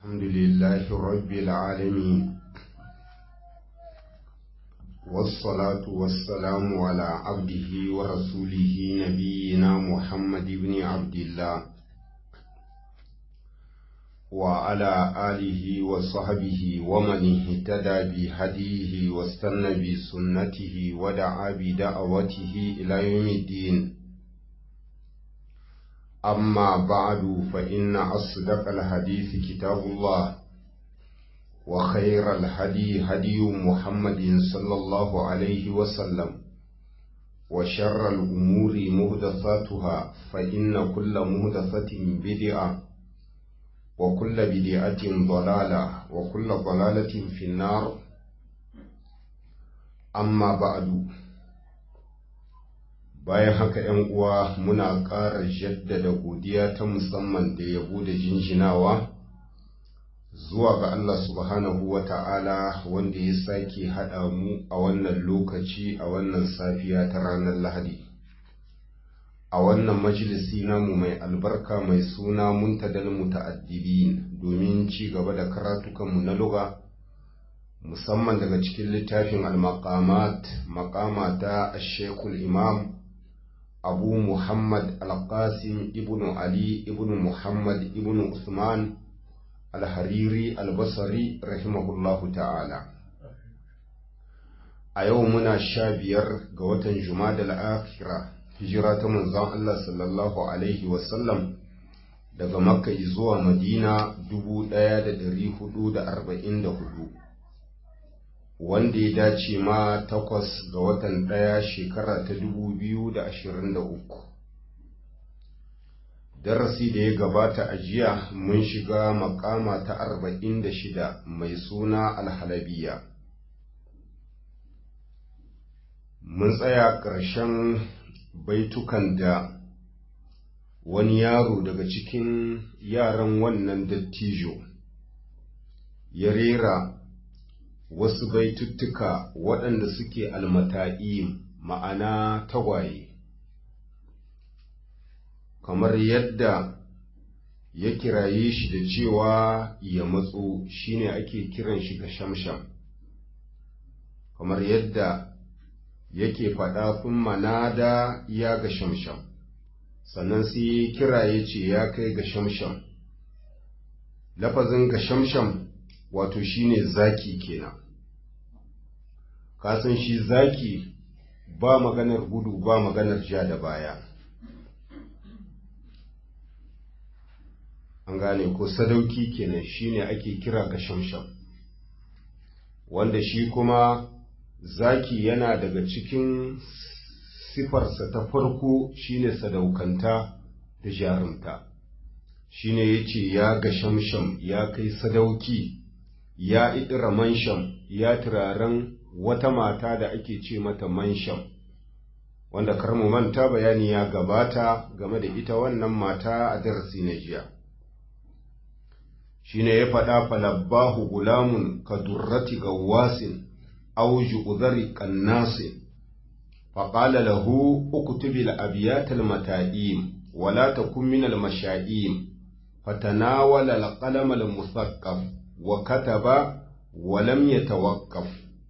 الحمد لله رب العالمين والصلاة والسلام على عبده ورسوله نبينا محمد بن عبد الله وعلى آله وصحبه ومن اهتدى بهديه واستنى بسنته ودعا بدعوته إلى يوم الدين أما بعد فإن أصدق الحديث كتاب الله وخير الهدي هدي محمد صلى الله عليه وسلم وشر الأمور مهدثاتها فإن كل مهدثة بدعة وكل بدعة ضلالة وكل ضلالة في النار أما بعد bayan haka ‘yan uwa muna ƙara jaddada godiya ta musamman da yabo da jinjinawa zuwa ga Allah subhanahu wa ta'ala wanda ya sake haɗa mu a wannan lokaci a wannan safiya ta ranar Lahadi. A wannan majalisi namu mai albarka mai suna muntadal muta'addibin domin ci gaba da karatukanmu na luga. musamman daga cikin littafin al-maqamat maqama ta Sheikhul Imam abu muhammad al-qasim ibn ali ibn muhammad ibn usman al-hariri al-basri rahimahullahu ta'ala a yau muna sha biyar ga watan jumada al-akhira hijira ta manzon Allah sallallahu alaihi wasallam daga makka zuwa madina 1444 wanda ya dace ma takwas ga watan ɗaya shekara ta dubu biyu da ashirin da uku. Darasi da ya gabata a jiya mun shiga makama ta arba'in da shida mai suna alhalabiya. Mun tsaya ƙarshen baitukan da wani yaro daga cikin yaran wannan dattijo ya rera wasu baituttuka waɗanda suke almata'i ma'ana tagwaye kamar yadda ya kiraye shi da cewa ya matso shine ake kiran shi ga shamsham kamar yadda yake faɗa kun manada ya ga shamsham sannan sai kira ya ce ya kai ga shamsham lafazin ga shamsham wato shine zaki kenan kasan shi zaki ba maganar gudu ba maganar ja da baya an gane ko sadauki kenan shine ake kira ga shamsham wanda shi kuma zaki yana daga cikin sifarsa ta farko shine sadaukanta da jarumta shine yace ya ga shamsham ya kai sadauki ya idira mansham ya turaren wata mata da ake ce mata mansham wanda karmu manta bayani ya gabata game da ita wannan mata a darasi na jiya shine ya faɗa falabbahu gulamun ka durrati gawasin aw ju'dhari qannasin faqala lahu uktubil abiyatal mata'im wala takun minal masha'im fatanawala al-qalam al-musaqqaf wa kataba wa lam yatawaqqaf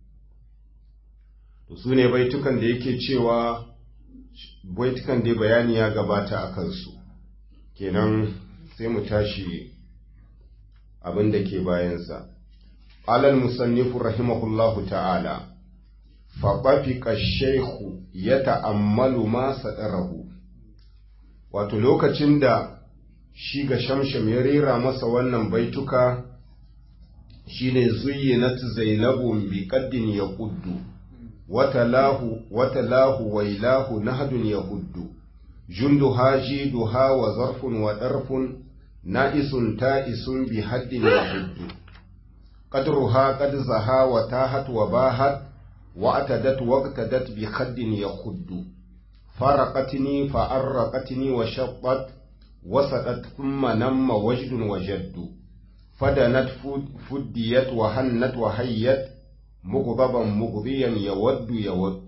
to sune baitukan da yake cewa baitukan da bayani ya gabata a kansu kenan sai mu tashi abin da ke bayansa alal musannifu rahimahullahu ta'ala faɓafiƙa shaihu ya ta'ammalu ma saɗarahu wato lokacin da shi ga shamsham ya rera masa wannan baituka shine zuyyinat zainabun bi qaddin yaquddu watalahu watalahu wailahu nahdun yahuddu jundu hajiduha wa zarfun wa darfun na'isun ta'isun bi haddin yahuddu qadruha qad zaha wa tahat wa bahat wa atadat waqtadat bi khaddin yahuddu faraqatni fa arraqatni wa shaqqat وسقت ثم نم وجد وجد فدنت فديت وهنت وهيت مغضبا مغضيا يود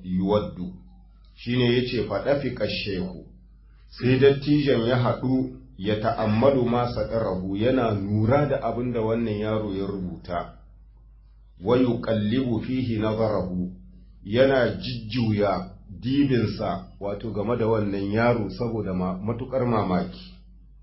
يود shine yace faɗafika shehu sai dattijan ya haɗu ya ta'ammalu masa ɗarahu yana nura da abin da wannan yaro ya rubuta, wayu ƙallibu fihi nazarahu yana jijjuya dibinsa wato game da wannan yaro saboda matuƙar mamaki.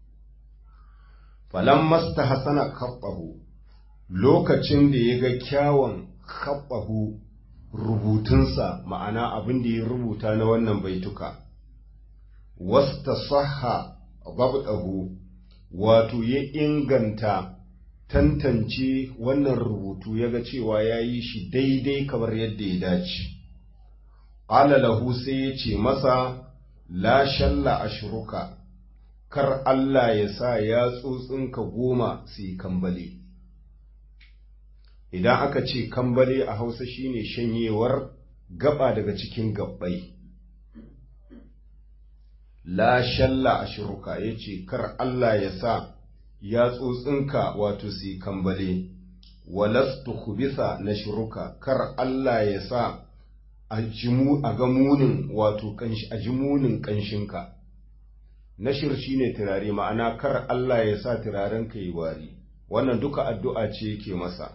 Falan masta hasana kaɓahu lokacin da ya ga kyawun kaɓahu rubutunsa ma'ana abin da ya rubuta na wannan baituka. wasta saha babdahu wato ya inganta tantance wannan rubutu ya ga cewa ya yi shi daidai kamar yadda ya dace ƙala lahu sai ya ce masa la shalla ashruka kar Allah ya sa ya tsotsinka goma su yi kambale idan aka ce kambale a hausa shine shanyewar gaba daga cikin gabbai la shalla a shiruka ya ce kar Allah ya sa ya tsotsinka wato si kambale walastu kubisa na shiruka kar Allah ya sa a ga munin wato a ji munin ƙanshinka nashir shi ne turare ma'ana kar Allah ya sa turarenka yi wari wannan duka addu'a ce yake masa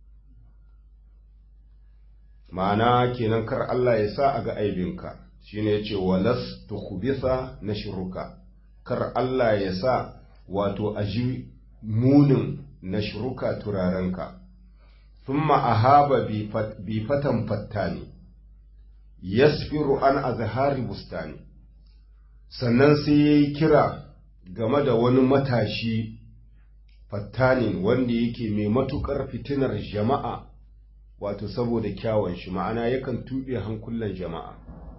ma'ana kenan kar Allah ya sa a ga aibinka shine yace walas tukhbisa nashruka kar Allah ya sa wato aji munin nashruka turarenka thumma ahaba bi fatan fattani yasfiru an azhari bustani sannan sai yayi kira game da wani matashi fattanin wanda yake mai matukar fitinar jama'a wato saboda kyawun shi ma'ana yakan tuɓe hankulan jama'a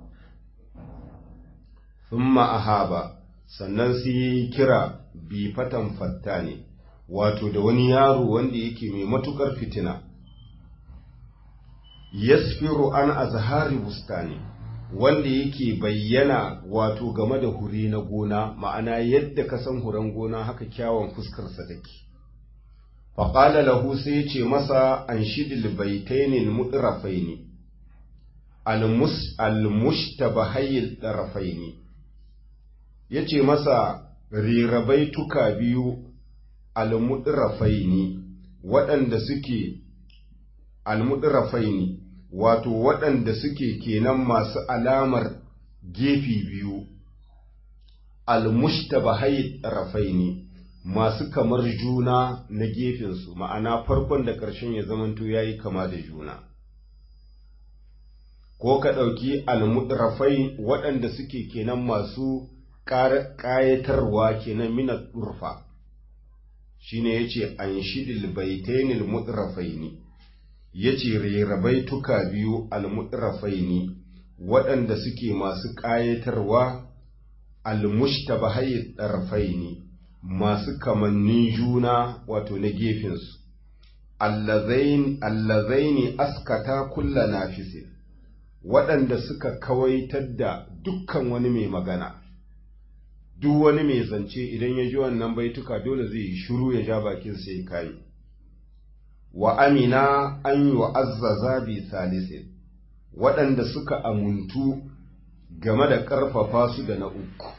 thumma ahaba sannan sai yi kira bi fatan fatta ne wato da wani yaro wanda yake mai matukar fitina yasfiru an azhari bustani wanda yake bayyana wato game da hure na gona ma'ana yadda ka san huren gona haka kyawun fuskarsa take faƙala lahu sai ya ce masa an shidil baitainin mudrafaini almushtabahayil darafaini ya ce masa rirabai tuka biyu almudrafaini waɗanda suke almudrafaini wato waɗanda suke kenan masu alamar gefi biyu almushtabahayil darafaini masu kamar juna na gefensu ma'ana farkon da ƙarshen ya zamanto ya yi kama da juna ko ka ɗauki almudrafai waɗanda suke kenan masu ƙayatarwa kenan mina turfa shine ya ce an shidil baitainil mudrafaini ya ce rerabai tuka biyu almudrafaini waɗanda suke masu ƙayatarwa almushtabahai ɗarfaini masu kamannin juna wato na gefensu allazaini askata kulla nafisin waɗanda suka kawaitar da dukkan wani mai magana duk wani mai zance idan ya ji wannan baituka dole zai yi shiru ya ja bakin sai kai wa amina an yi wa azzaza bi salisin waɗanda suka amuntu game da ƙarfafa su da na uku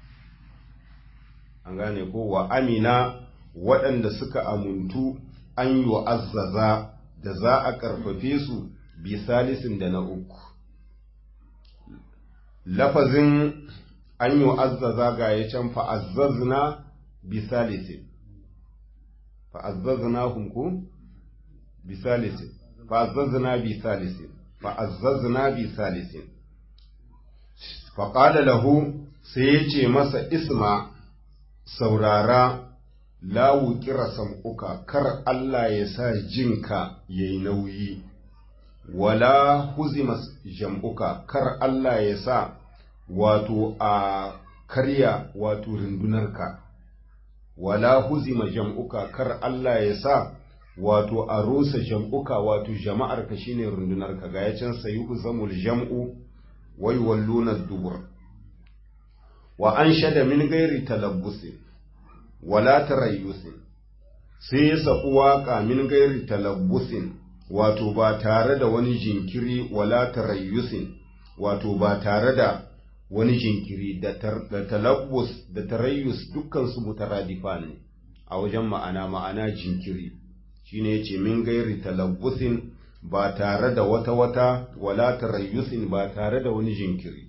an gane ko wa amina waɗanda suka amuntu an yi wa azzaza da za a ƙarfafe su bi salisin da na uku lafazin an yi wa azzaza ga ya can fa'azzazna bi salisin fa'azzazna hunku bi salisin fa'azzazna bi salisin fa'azzazna bi salisin faƙada lahu sai ya ce masa isma saurara lawu kira sam'uka kar Allah ya sa jinka ya yi nauyi, wala huzima jam'uka kar Allah ya sa wato a karya wato rundunarka, wala huzima jam'uka kar Allah ya sa wato a rusa jam'uka wato jama'arka shine rundunarka ga ya can sayi zamul jam'u wai walluna dubur. wa an shada min gairi talabbusin wala tarayyusin sai ya saɓi waƙa min gairi talabbusin wato ba tare da wani jinkiri wala tarayyusin wato ba tare da wani jinkiri da talabbus da tarayyus dukkansu mutaradifan ne a wajen ma'ana ma'ana jinkiri shine yace min gairi talabbusin ba tare da wata wata wala tarayyusin ba tare da wani jinkiri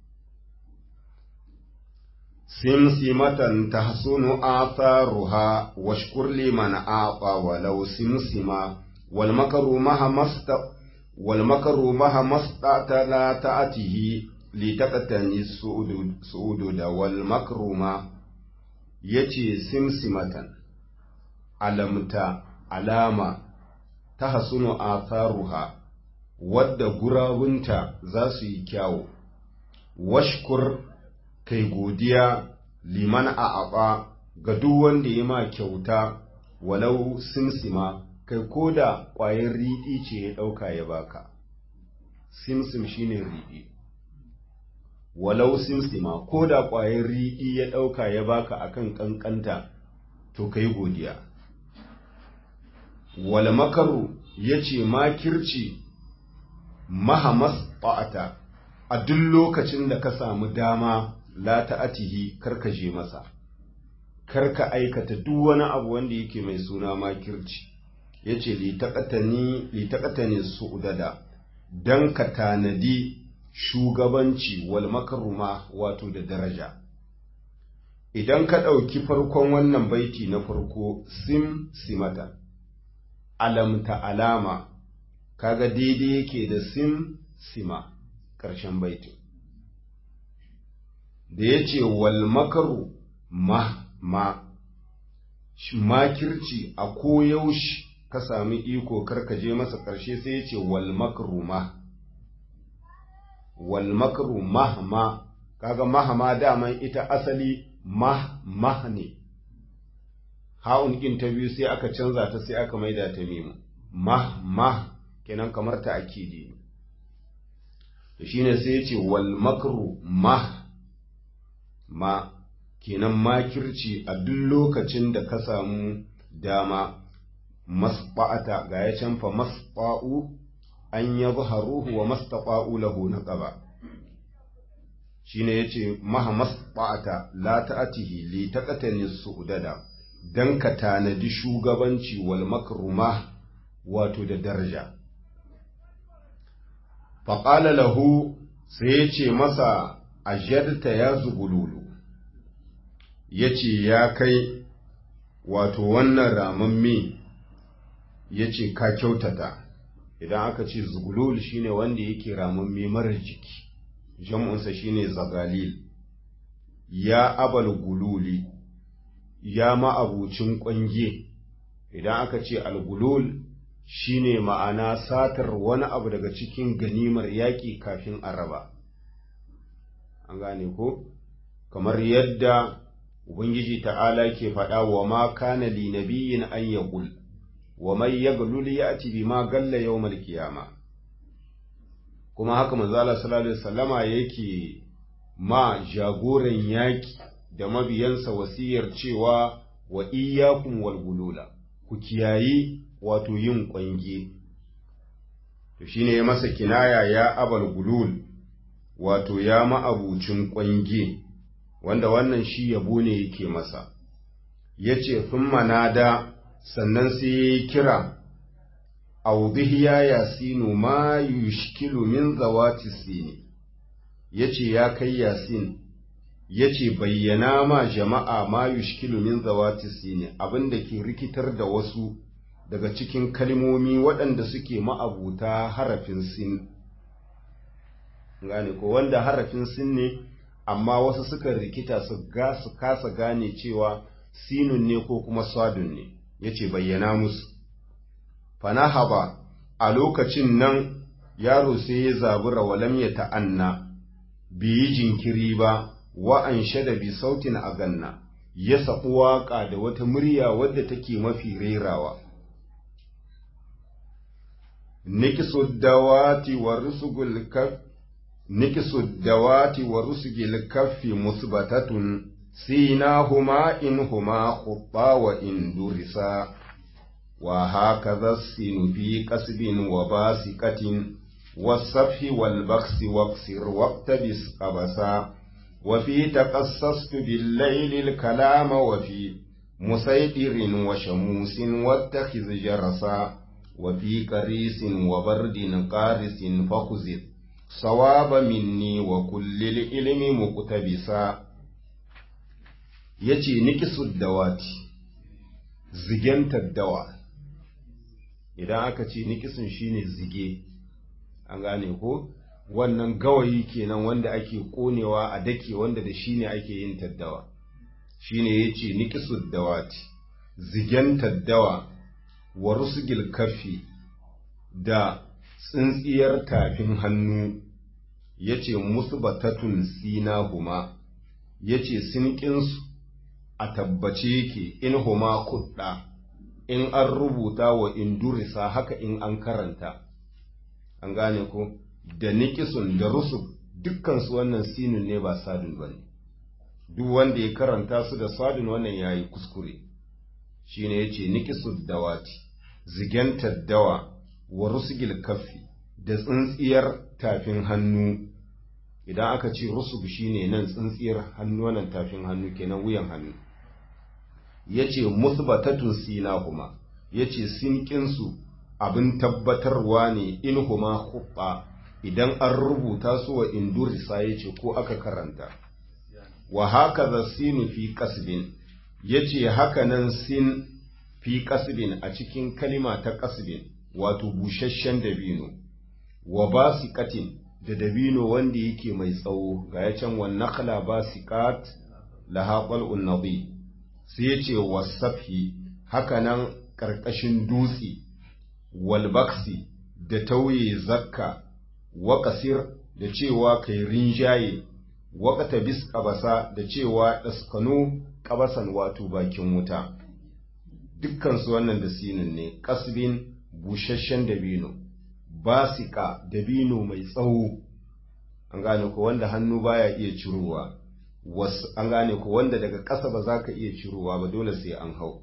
simsimatan tahsunu atharuha washkur liman aqa walau simsima wal makaru maha masta wal makaru maha mastata la ta'atihi li taqtani su'udu da wal makruma yace simsimatan alamta alama tahsunu atharuha wadda gurabunta za su yi kyawu washkur kai godiya liman a aɓa ga duk wanda ya ma kyauta walau simsima kai ko da ƙwayar riɗi ce ya ɗauka ya baka simsim shine riɗi walau simsima ko da ƙwayar riɗi ya ɗauka ya baka akan ƙanƙanta to kai godiya wal makaru ya ce makirci mahamas ba'ata a duk lokacin da ka samu dama la ta'atihi karka je masa karka aikata duk wani abu wanda yake mai suna makirci yace li taqatani li taqatani su'udada dan ka tanadi shugabanci wal makruma wato da daraja idan ka ɗauki farkon wannan baiti na farko sim simata alamta alama kaga daidai yake da sim sima ƙarshen baitin da ya ce wal makaru ma ma makirci a koyaushe ka sami iko karkaje masa ƙarshe sai ya ce wal makaru ma wal makaru ma ma kaga mahama daman ita asali mah mah ne ha'un ɗin ta biyu sai aka canza ta sai aka maida ta mimu mah mah kenan kamar ta akidi ne to shine sai ya ce wal makru mah ma kenan makirci a duk lokacin da ka samu dama masba'ata ga ya canfa masba'u an yadhharuhu wa mastaqa'u lahu naqaba shine yace maha masba'ata la ta'atihi li taqatani su'dada dan ka tanadi shugabanci wal makruma wato da daraja faƙala lahu sai ya ce masa ajarta ya zugululu ya ce ya kai wato wannan ramamme ya ce ka kyautata idan aka ce zugulul shine wanda yake ramamme marar jiki jam'unsa shine zagalil ya abal gululi ya ma'abucin ƙwange idan aka ce algulul shine ma'ana satar wani abu daga cikin ganimar yaƙi kafin a raba an gane ko kamar yadda ubangiji ta'ala ke faɗa wa ma kana li nabiyyin an yaqul wa man yaglul ya'ti bima galla yawmal qiyama kuma haka manzo Allah sallallahu alaihi wasallama yake ma jagoran yaƙi da mabiyansa wasiyar cewa wa iyyakum wal gulula ku kiyayi wato yin ƙwange, to shi ne ya masa kinaya ya abal gulul, wato ya ma'abucin ƙwange, wanda wannan shi yabo ne yake masa, ya ce, manada sannan sai ya yi kira, audihiya yasinu ma yushkilu min zawati sini, ya ce, ya kai yasin, ya ce, bayyana ma jama'a ma yushkilu min zawati sini, abin da ke rikitar da wasu daga cikin kalmomi waɗanda suke ma'abuta harafin sin gane ko wanda harafin sin ne amma wasu suka rikita su ga su kasa gane cewa sinun ne ko kuma swadun ne yace bayyana musu fanahaba a lokacin nan yaro sai ya zabura walam ya ta'anna biyi jinkiri ba wa an shada bi sautin a ganna ya saɓi waƙa da wata murya wadda take mafi rerawa nikisu dawati wa rusugul kaf nikisu dawati wa rusugil kaffi musbatatun sinahuma in huma khubba wa in durisa wa hakaza sinu fi qasbin wa basiqatin والصفح والبخس واقصر واقتبس قبسا وفي تقصصت بالليل الكلام وفي مسيطر وشموس واتخذ جرسا وفي قريس وبرد قارس فخذ صواب مني وكل العلم مقتبسا yace nikisud dawati zigentar dawa idan aka ce nikisun shine zige an gane ko wannan gawayi kenan wanda ake konewa a dake wanda da shine ake yin taddawa shine yace nikisud dawati zigentar dawa wa rusgil kafi da tsintsiyar tafin hannu yace musbatatun sinahuma yace sinƙinsu a tabbace yake in huma kudda in an rubuta wa indurisa haka in an karanta an gane ko da nikisun da rusuk dukkansu wannan sinun ne ba sadun ba ne duk wanda ya karanta su da sadun wannan ya yi kuskure shi ne ya ce nikisun dawati zigentar dawa wa rusugil kafi da tsintsiyar tafin hannu idan aka ce rusug shine nan tsintsiyar hannu wannan tafin hannu kenan wuyan hannu yace musbatatun sina kuma yace sinkinsu abin tabbatarwa ne in huma hubba idan an rubuta su wa indurisa yace ko aka karanta wa haka za sinu fi kasbin yace haka nan sin fi kasbin a cikin kalima ta kasbin wato busasshen dabino wa basiqatin da dabino wanda yake mai tsawo ga ya can wan nakhla basiqat laha qal'un nadi sai yace wasafi haka nan karkashin dutse wal baksi da tauye zakka wa kasir da cewa kai rinjaye wa qatabis qabasa da cewa daskano qabasan wato bakin wuta dukkan su wannan da sinin ne kasbin busasshen dabino basika dabino mai tsawo an gane ko wanda hannu baya iya cirowa wasu an gane ko wanda daga ƙasa ba za ka iya cirowa ba dole sai an hau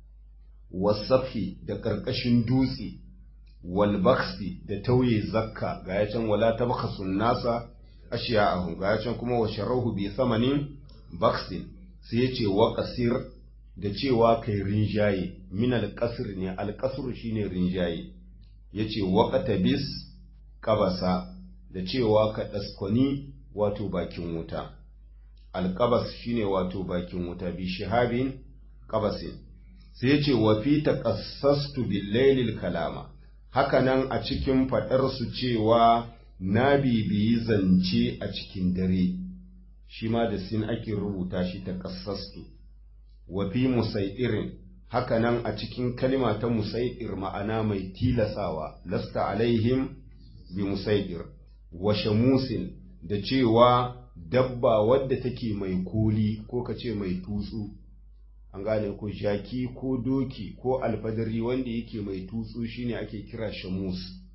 wasafi da ƙarƙashin dutse walbaksi da tauye zakka ga ya can wala ta baka nasa ashiya ahu ga ya can kuma wa sharahu bi samanin baksin sai ya ce wa kasir da cewa kai rinjaye min alƙasir ne alƙasir shine rinjaye ya ce waƙata bis ƙabasa da cewa ka ɗaskwani wato bakin wuta alƙabas shine wato bakin wuta bi shihabin ƙabasin sai ya ce wa fi taƙassastu billailil kalama hakanan a cikin faɗarsu cewa na bibiyi zance a cikin dare shi ma da sin ake rubuta shi taƙassastu wa fi musai'irin hakanan a cikin kalima ta musai'ir ma'ana mai tilasawa lasta alaihim bi musai'ir wa shamusin da cewa dabba wadda take mai koli ko ka ce mai tutsu an gane ko jaki ko doki ko alfadari wanda yake mai tutsu shine ake kira shamus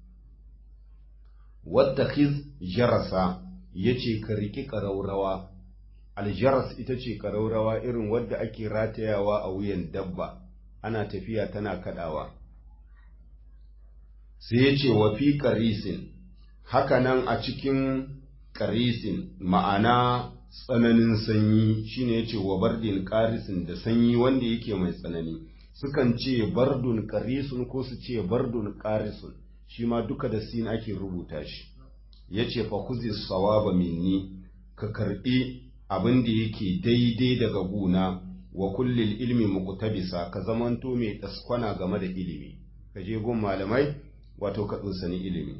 wadda khiz jarasa yace ka riki ƙaraurawa aljaras ita ce ƙaraurawa irin wadda ake ratayawa a wuyan dabba ana tafiya tana kadawa sai ya ce wa fi ƙarisin hakanan a cikin ƙarisin ma'ana tsananin sanyi shine ya ce wa bardin ƙarisin da sanyi wanda yake mai tsanani sukan ce bardun ƙarisun ko su ce bardun ƙarisun shi ma duka da sin ake rubuta shi ya ce fa kuzi sawaba minni ka karɓi abin da yake daidai daga guna wa kullil ilmi muqtabisa ka zamanto mai taskwana game da ilimi ka je gun malamai wato ka sani ilimi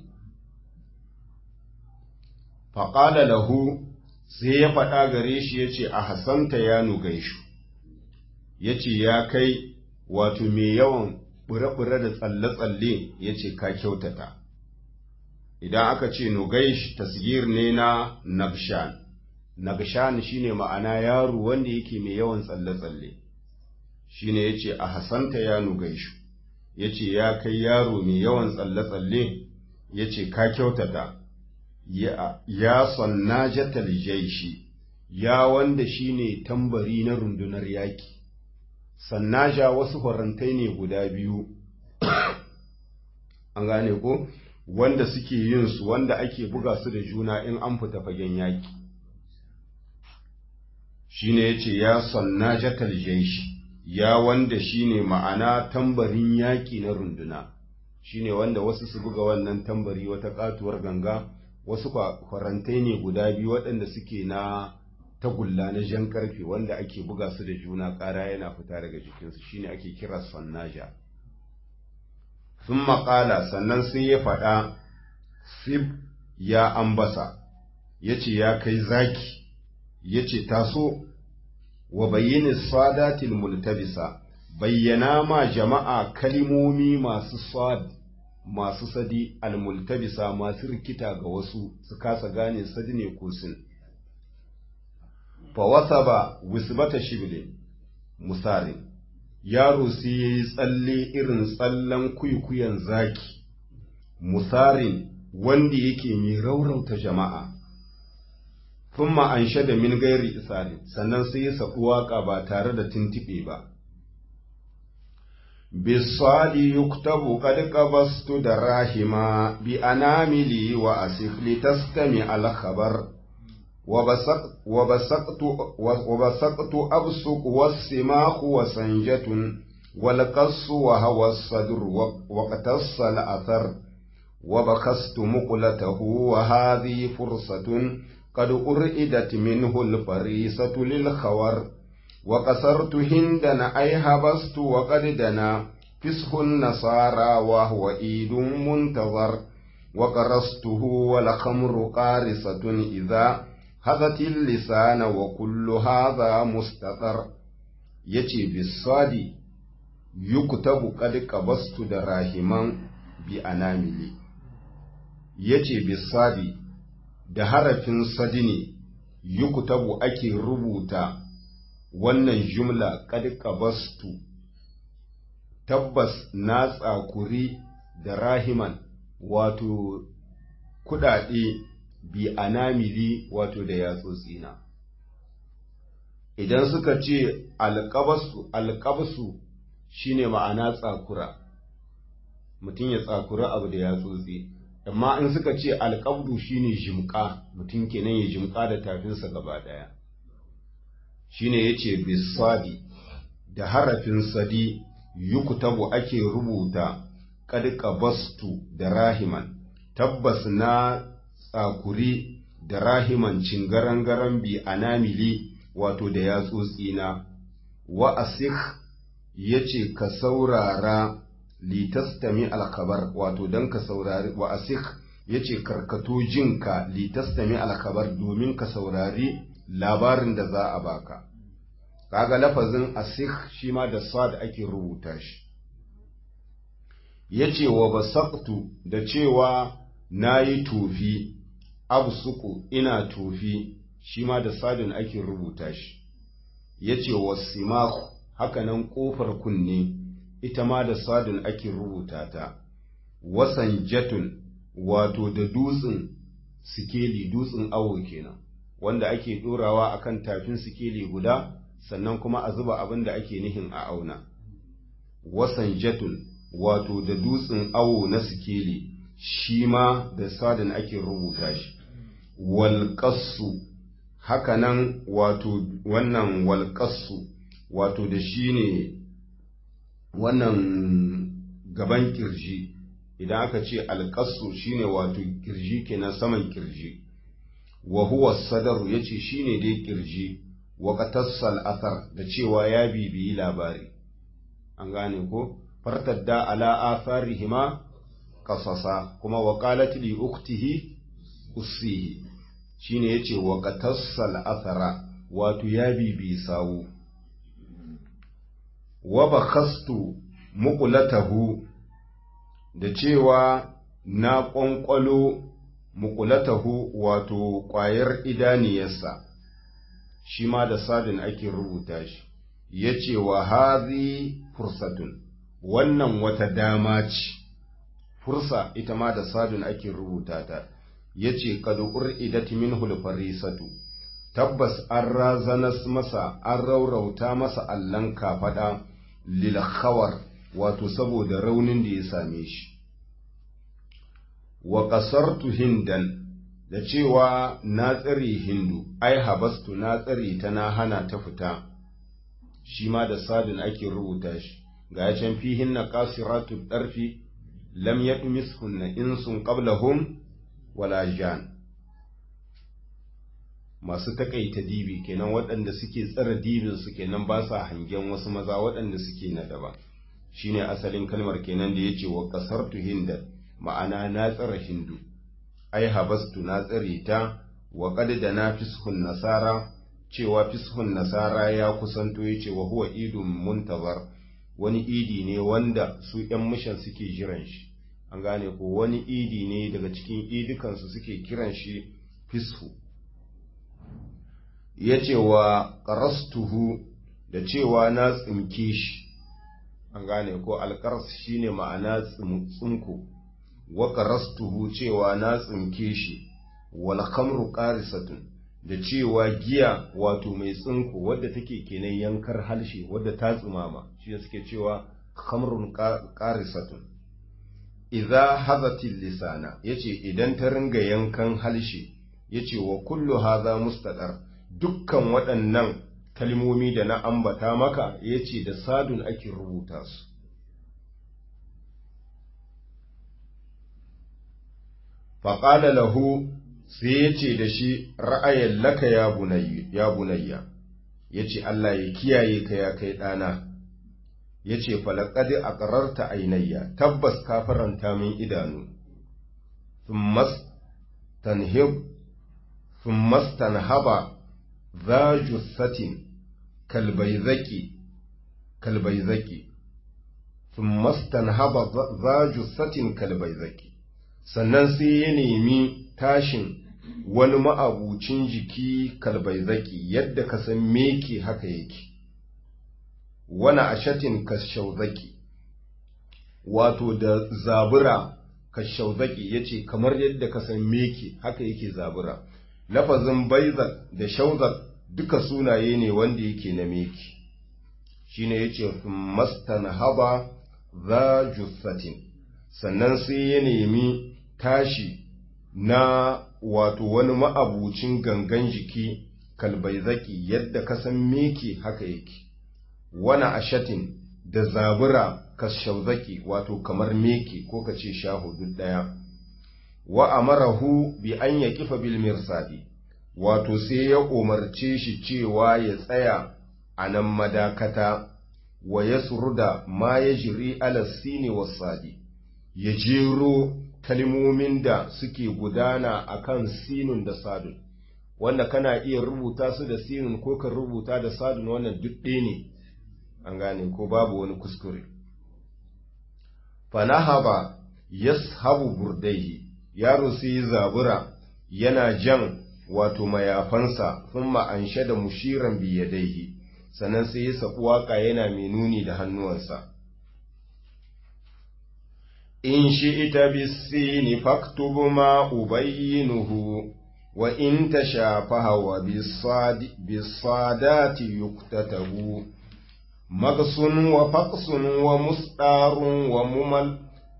faƙala lahu sai ya faɗa gare shi ya ce a hasanta ya nugaishu ya ce ya kai wato mai yawan ɓure-ɓure da tsalle-tsalle ya ce ka kyautata idan aka ce nugaish tasgir ne na nabshan nabshan shine ma'ana yaro wanda yake mai yawan tsalle-tsalle shine ya ce a hasanta ya nugaishu ya ce ya kai yaro mai yawan tsalle-tsalle ya ce ka kyautata ya sanna jatal jaishi ya wanda shine tambari na rundunar yaki sannaja wasu horantai ne guda biyu an gane ko wanda suke yin su wanda ake buga su da juna in an fita fagen yaki shine yace ya sannajatal jaishi ya wanda shine ma'ana tambarin yaki na runduna shine wanda wasu su buga wannan tambari wata katuwar ganga wasu farantai ne guda biyu waɗanda suke na tagulla na jan karfe wanda ake buga su da juna ƙara yana fita daga jikinsu shine ake kira sannaja sun maƙala sannan sai ya faɗa sib ya ambasa ya ce ya kai zaki ya ce taso wa bayyana sadatil multabisa bayyana ma jama'a kalimomi masu sad masu sadi almultabisa masu rikita ga wasu su kasa gane sadi ne ko sin fa wasaba wisbata shibli musari yaro sai yayi tsalle irin tsallen kuikuyan zaki musarin wanda yake mai raurauta jama'a thumma anshada min gairi isari sannan sai ya sabu waka ba tare da tintibe ba بالصاد يكتب قد قبضت دراهما بأناملي وأسف لتستمع الخبر وبسقت, وبسقت, وبسقت أبسق والسماخ وسنجة والقص وهوى الصدر واقتص الأثر وبخست مقلته وهذه فرصة قد أرئدت منه الفريسة للخور وقصرت هندا أي هبست وقد دنا فسح النصارى وهو إيد منتظر وقرصته والخمر قارصة إذا هذت اللسان وكل هذا مستطر يتي بالصاد يكتب قد قبست دراهما بأناملي يتي بالصاد da harafin sadi ne yukutabu ake rubuta wannan jumla kad qabastu tabbas na tsakuri da rahiman wato kudade bi anamili wato da yatsotsina idan suka ce alƙabasu alƙabasu shine ma'ana tsakura mutum ya tsakura abu da yatsotsi amma in suka ce alƙabdu shine jimƙa mutum kenan ya jimƙa da tafinsa gaba ɗaya shine yace bisadi da harafin sadi yukutabu ake rubuta kad qabastu da rahiman tabbas na tsakuri da rahiman cingarangaran bi anamili wato da yatsotsi na wa asikh yace ka saurara litastami alkhabar wato dan ka saurari wa asikh yace karkato jinka litastami alkhabar domin ka saurari labarin da za a baka kaga lafazin asikh shi ma da sad ake rubuta shi yace wa basaqtu da cewa nayi tofi absuku ina tofi shi ma da sadin ake rubuta shi yace wasimaku hakanan kofar kunne ita ma da sadin ake rubuta ta wasan jatun wato da dutsen sikeli dutsen awo kenan wanda ake ɗorawa a kan tafin sikeli guda sannan kuma a zuba abin da ake nihin a auna. Wasan jatun wato da dutsen awo na sikeli shi ma da sadin ake rubuta shi. Walƙassu hakanan wato wannan walƙassu wato da shi ne wannan gaban kirji idan aka ce alƙassu shine wato kirji kenan saman kirji. wa huwa sadaru yace shine dai kirji wa qatassal athar da cewa ya bibiyi labari an gane ko fartadda ala atharihima qasasa kuma wa qalat li ukhtihi ussihi shine yace wa qatassal athara wato ya bibi sawu wa bakhastu muqlatahu da cewa na ƙwanƙwalo mukulatahu wato ƙwayar idaniyarsa shi ma da sadin ake rubuta shi ya ce wa hazi fursatun wannan wata dama ce fursa ita ma da sadin ake rubuta ta ya ce kadu'ur idati min farisatu tabbas an razanas masa an raurauta masa allon kafaɗa lil khawar wato saboda raunin da ya same shi wa ƙasartu hindan da cewa na tsare hindu ai habastu na tsare ta na hana ta fita shi ma da sadin ake rubuta shi ga ya can fihin na kasiratu ɗarfi lam yadmishunna insun qablahum wala jan masu takaita dibi kenan waɗanda suke tsara dibin su kenan ba sa hangen wasu maza waɗanda suke na daba shine asalin kalmar kenan da yace wa kasartu hinda ma'ana na tsara hindu ai habastu na tsare ta wa qad da na fishun nasara cewa fishun nasara ya kusanto yace wa huwa idun muntazar wani idi ne wanda su ‘yan mishan suke jiran shi, an gane ko wani idi ne daga cikin idukansu suke kiran shi fishu. Ya ce wa ƙarastuhu da cewa na tsinke shi, an gane ko alƙaras shi ne ma'ana tsinko, wa ƙarastuhu cewa na tsinke shi, wal khamru ƙarisatun. da cewa giya wato mai tsinko wadda take kenan yankar halshe wadda ta tsumama shi da suke cewa khamrun qarisatun idza hazatil lisana yace idan ta ringa yankan halshe yace wa kullu hadha mustaqar dukkan waɗannan kalmomi da na ambata maka yace da sadun ake rubuta su faqala lahu sai ya ce da shi ra'ayin laka ya bunayya ya ce Allah ya kiyaye ka ya kai ɗana ya ce falakadi a ƙararta ainayya tabbas ka faranta min idanu thummas tanhaba za jussatin kalbaizaki kalbaizaki thummas tanhaba za jussatin kalbaizaki sannan sai ya nemi tashin wani ma'abucin jiki kalbaizaki yadda ka san meke haka yake wani ashatin kashauzaki wato da zabura kashauzaki ya ce kamar yadda ka san meke haka yake zabura lafazin baizak da shauzak duka sunaye ne wanda yake na meke shine ya ce mastan haba za jussatin sannan sai ya nemi tashi na wato wani ma'abucin gangan jiki kalbaizaki yadda ka san meke haka yake wani ashatin da zabura kashauzaki wato kamar meke ko ka ce shahudu ɗaya wa amarahu bi an ya kifa bil mirsadi wato sai ya umarce shi cewa ya tsaya a nan madakata wa ya suruda ma ya jiri alasini wasadi ya jero kalmomin da suke gudana a kan sinun da sadun wanda kana iya rubuta su da sinun ko ka rubuta da sadun wannan duk ɗaya ne an gane ko babu wani kuskure fanahaba yashabu burdaihi yaro sai zabura yana jan wato mayafansa thumma ansha da mushiran biyadaihi sannan sai ya saku waka yana mai nuni da hannuwansa in shi'ita bisini faktubu ma ubayyinuhu wa in tashafaha wa bisadati yuktatabu magsun wa faqsun wa musdarun wa mumal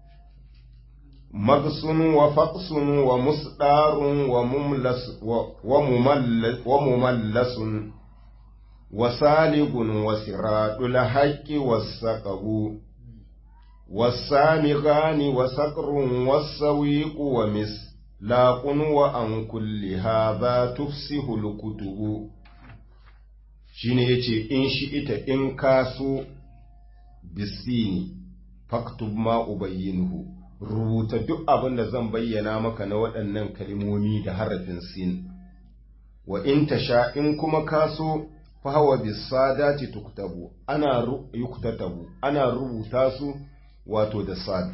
magsun wa faqsun wa musdarun wa mumlas wa mumallas wa mumallasun wa saligun wa siradul haqqi was-saqabu والسامغان وسقر والسويق ومسلاق وأن كل هذا تفسه الكتب shine yace in shi ita in kaso bisini faktub ma ubayyinuhu rubuta duk abin da zan bayyana maka na waɗannan kalmomi da harafin sin wa in tasha in kuma kaso fahawa bisadati tuktabu ana yuktatabu ana rubuta su wato da sad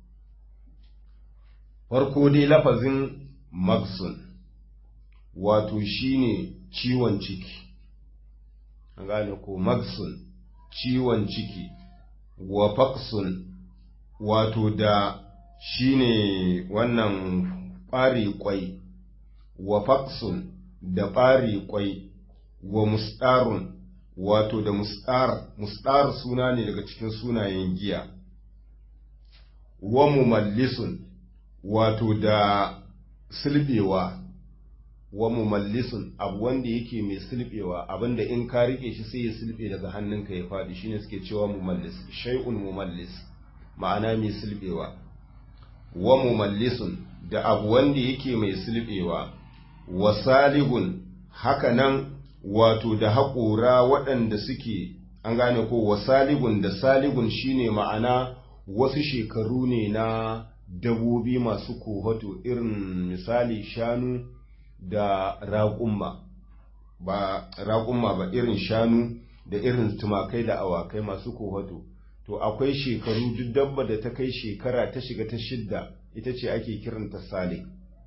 farko dai lafazin magsun wato shine ciwon ciki an gane ko magsun ciwon ciki wa faqsun wato da shine wannan ɓari kwai wa faqsun da ɓari kwai wa mustarun wato da mustar mustar suna ne daga cikin sunayen giya wa mumallisun wato da silbewa wa mumallisun abu wanda yake mai silbewa abinda in ka rike shi sai ya silbe daga hannunka ya faɗi shine suke cewa mumallis shay'un mumallis ma'ana mai silbewa wa mumallisun da abu wanda yake mai silbewa wa saligun haka nan wato da haƙora waɗanda suke an gane ko wa saligun da saligun shine ma'ana wasu shekaru ne na dabobi masu kohoto irin misali shanu da raƙumma ba raƙumma ba irin shanu da irin tumakai da awakai masu kohoto to akwai shekaru duk dabba da ta kai shekara ta shiga ta shidda ita ce ake kiranta salik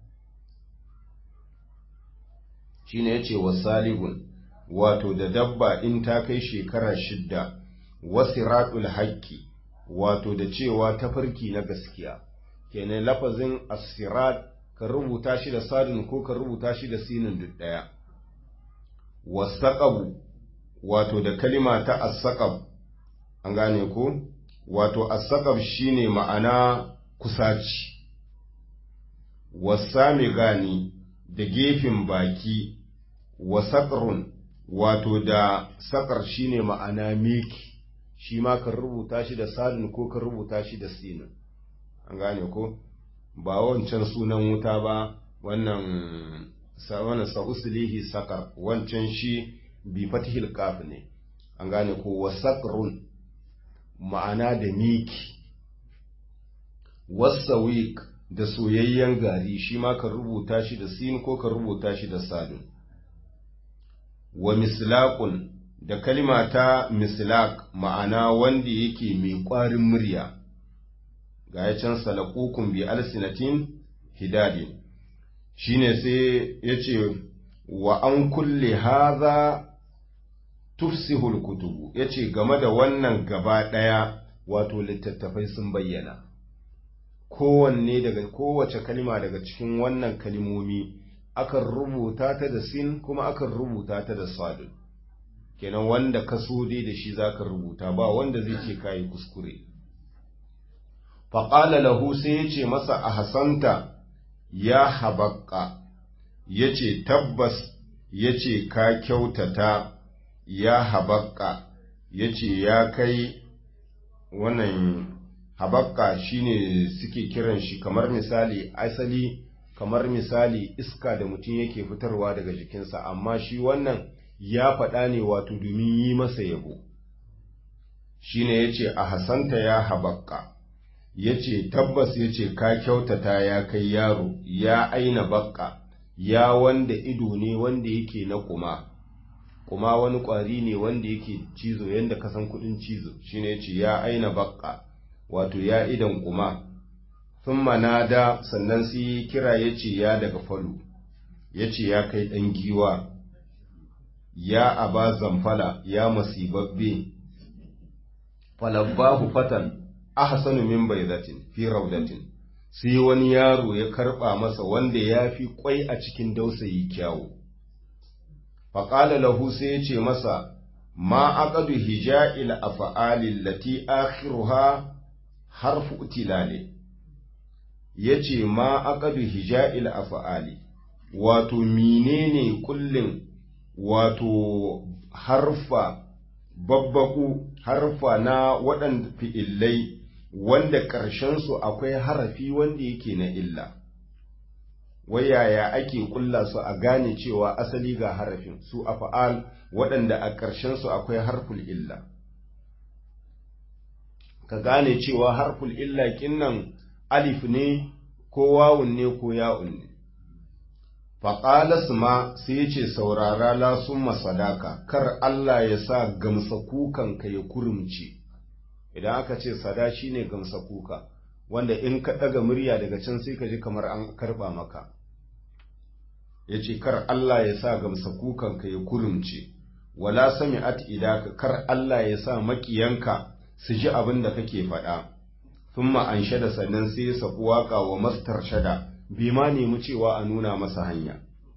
shine yace wasaligun wato da dabba in ta kai shekara shidda wasiratul haqqi wato da cewa tafarki na gaskiya kenan lafazin asirat ka rubuta shi da sadin ko ka rubuta shi da sinin duk daya wasaqabu wato da kalima ta asaqab an gane ko wato asaqab shine ma'ana kusaci wasami gani da gefen baki wasaƙrun wato da saƙar shine ma'ana miki shi ma kan rubuta shi da sadin ko kan rubuta shi da sinin an gane ko ba wancan sunan wuta ba wannan wannan sa'uslihi saƙar wancan shi bi fatihil kaf ne an gane ko wasaƙrun ma'ana da miki wasawiq da soyayyen gari shi ma kan rubuta shi da sin ko kan rubuta shi da sadin wa mislaqun da kalima ta mislaq ma'ana wanda yake mai ƙwarin murya ga ya can salaqukum bi alsinatin hidadin shine sai yace wa an kulle haza tufsihul kutubu yace game da wannan gaba daya wato littattafai sun bayyana kowanne daga kowace kalima daga cikin wannan kalimomi akan rubuta ta da sin kuma akan rubuta ta da sadun kenan wanda ka so dai da shi zaka rubuta ba wanda zai ce kayi kuskure faƙala lahu sai ya ce masa a hasanta ya habakka ya ce tabbas ya ce ka kyautata ya habakka ya ce ya kai wannan habakka shine suke kiran shi kamar misali asali kamar misali iska da mutum yake fitarwa daga jikinsa amma shi wannan ya faɗa ne wato domin yi masa yabo shine yace a hasanta ya habakka yace tabbas yace ka kyautata ya kai yaro ya aina bakka ya wanda ido ne wanda yake na kuma kuma wani ƙwari ne wanda yake cizo yanda ka san kuɗin cizo shine yace ya aina bakka wato ya idan kuma sun manada sannan sai kira ya ce ya daga falo ya ce ya kai ɗan giwa ya aba zamfala ya masibabbe falabbahu fatan ahsanu min baidatin fi raudatin sai wani yaro ya karɓa masa wanda ya fi kwai a cikin dausayi kyawu faƙala lahu sai ya ce masa ma aqadu hija'il afa'alil lati akhiruha harfu utilale ya ce ma aqadu hija'il af'ali wato menene kullin wato harfa babbaku harfa na waɗanda fi'illai wanda ƙarshensu akwai harafi wanda yake na illa wayaya ake kulla su a gane cewa asali ga harafin su af'al waɗanda a ƙarshensu akwai harful illa ka gane cewa harful illa kinnan alif ne ko wawun ne ko ya'un ne faƙalas ma sai ya ce saurara la summa sadaka kar Allah ya sa gamsa kukanka ya kurumce idan aka ce sada shi ne gamsa kuka wanda in ka ɗaga murya daga can sai ka ji kamar an karɓa maka ya ce kar Allah ya sa gamsa kukanka ya kurumce wala sami at idaka kar Allah ya sa makiyanka su ji abin da kake faɗa thumma an shada sannan sai ya saku waka wa mastar shada bai ma nemi cewa a nuna masa hanya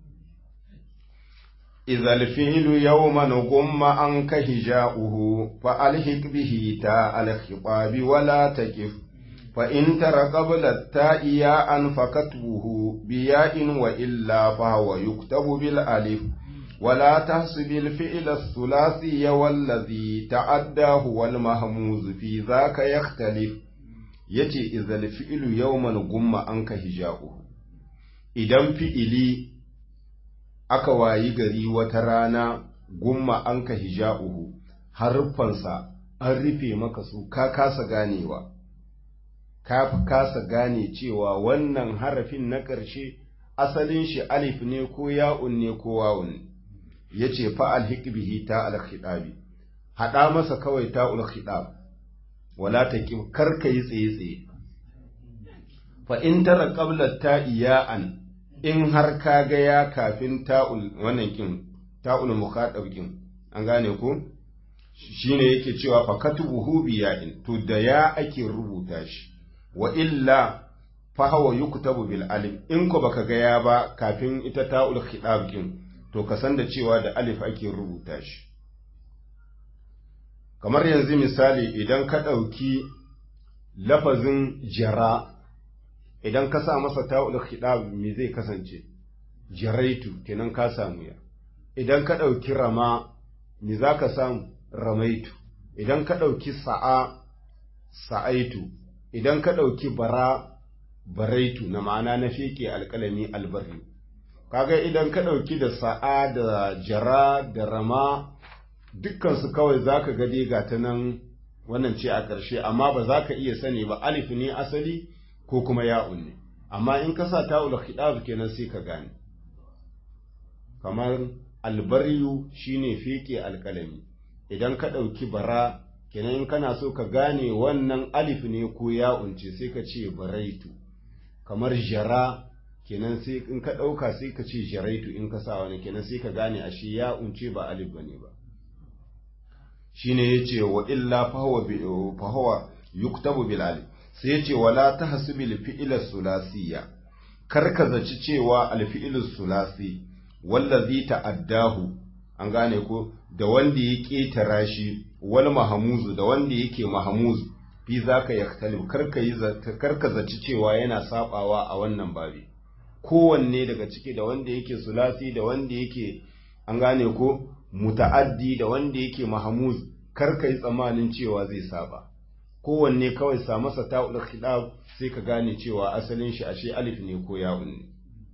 idhal fi'lu yawman gumma an ka hija'uhu fa alhiq bihi ta al khitabi wala taqif فإن ترى قبل التاء ياء فكتبه بياء وإلا فهو يكتب بالألف ولا تحسب الفعل الثلاثي والذي تعداه والمهموز في ذاك يختلف yace izal fi'ilu yawman gumma anka hija'uhu idan fi'ili aka wayi gari wata rana gumma anka hija'uhu harfansa an rufe maka su ka kasa ganewa ka fi kasa gane cewa wannan harafin na ƙarshe asalin shi alif ne ko ya'un ne ko wawun ya ce fa'al hikbihi ta alkhidabi haɗa masa kawai ta alkhidab wala ta ƙi karka yi tsaye-tsaye fa in tara ƙablar ta iya'an in har ka ga ya kafin ta'ul wannan kin ta'ul mukhadab kin an gane ko shine yake cewa fa katubuhu biya'in to da ya ake rubuta shi wa illa fa hawa yuktabu bil alif in ko baka ga ya ba kafin ita ta'ul khidab kin to ka san da cewa da alif ake rubuta shi kamar yanzu misali idan ka ɗauki lafazin jara idan ka sa masa ta'ul khidab me zai kasance jaraitu kenan ka samu ya idan ka ɗauki rama me za ka samu ramaitu idan ka ɗauki sa'a sa'aitu idan ka ɗauki bara baraitu na ma'ana na feke alƙalami albarri kaga idan ka ɗauki da sa'a da jara da rama dukkansu kawai za ka gade ga ta nan wannan ce a ƙarshe amma ba za ka iya sani ba alif ne asali ko kuma ya'un ne amma in ka sa ta'ul khidab kenan sai ka gane kamar albaryu shine feke alƙalami idan ka ɗauki bara kenan in kana so ka gane wannan alif ne ko ya'un ce sai ka ce baraitu kamar jara kenan sai in ka ɗauka sai ka ce jaraitu in ka sa wani kenan sai ka gane ashe ya'un ce ba alif bane ba shine yace wa illa fahuwa fahuwa yuktabu bil alif sai yace wala tahsibil fi'la sulasiyya kar ka zaci cewa al fi'lu sulasi wallazi ta'addahu an gane ko da wanda ya ketara shi wal mahamuzu da wanda yake mahamuz fi zaka yaktalib kar ka yi kar ka zaci cewa yana sabawa a wannan babi kowanne daga ciki da wanda yake sulasi da wanda yake an gane ko muta'addi da wanda yake mahamuz kar ka yi tsammanin cewa zai saba kowanne kawai sa masa ta'ul khidab sai ka gane cewa asalin shi ashe alif ne ko ya'un ne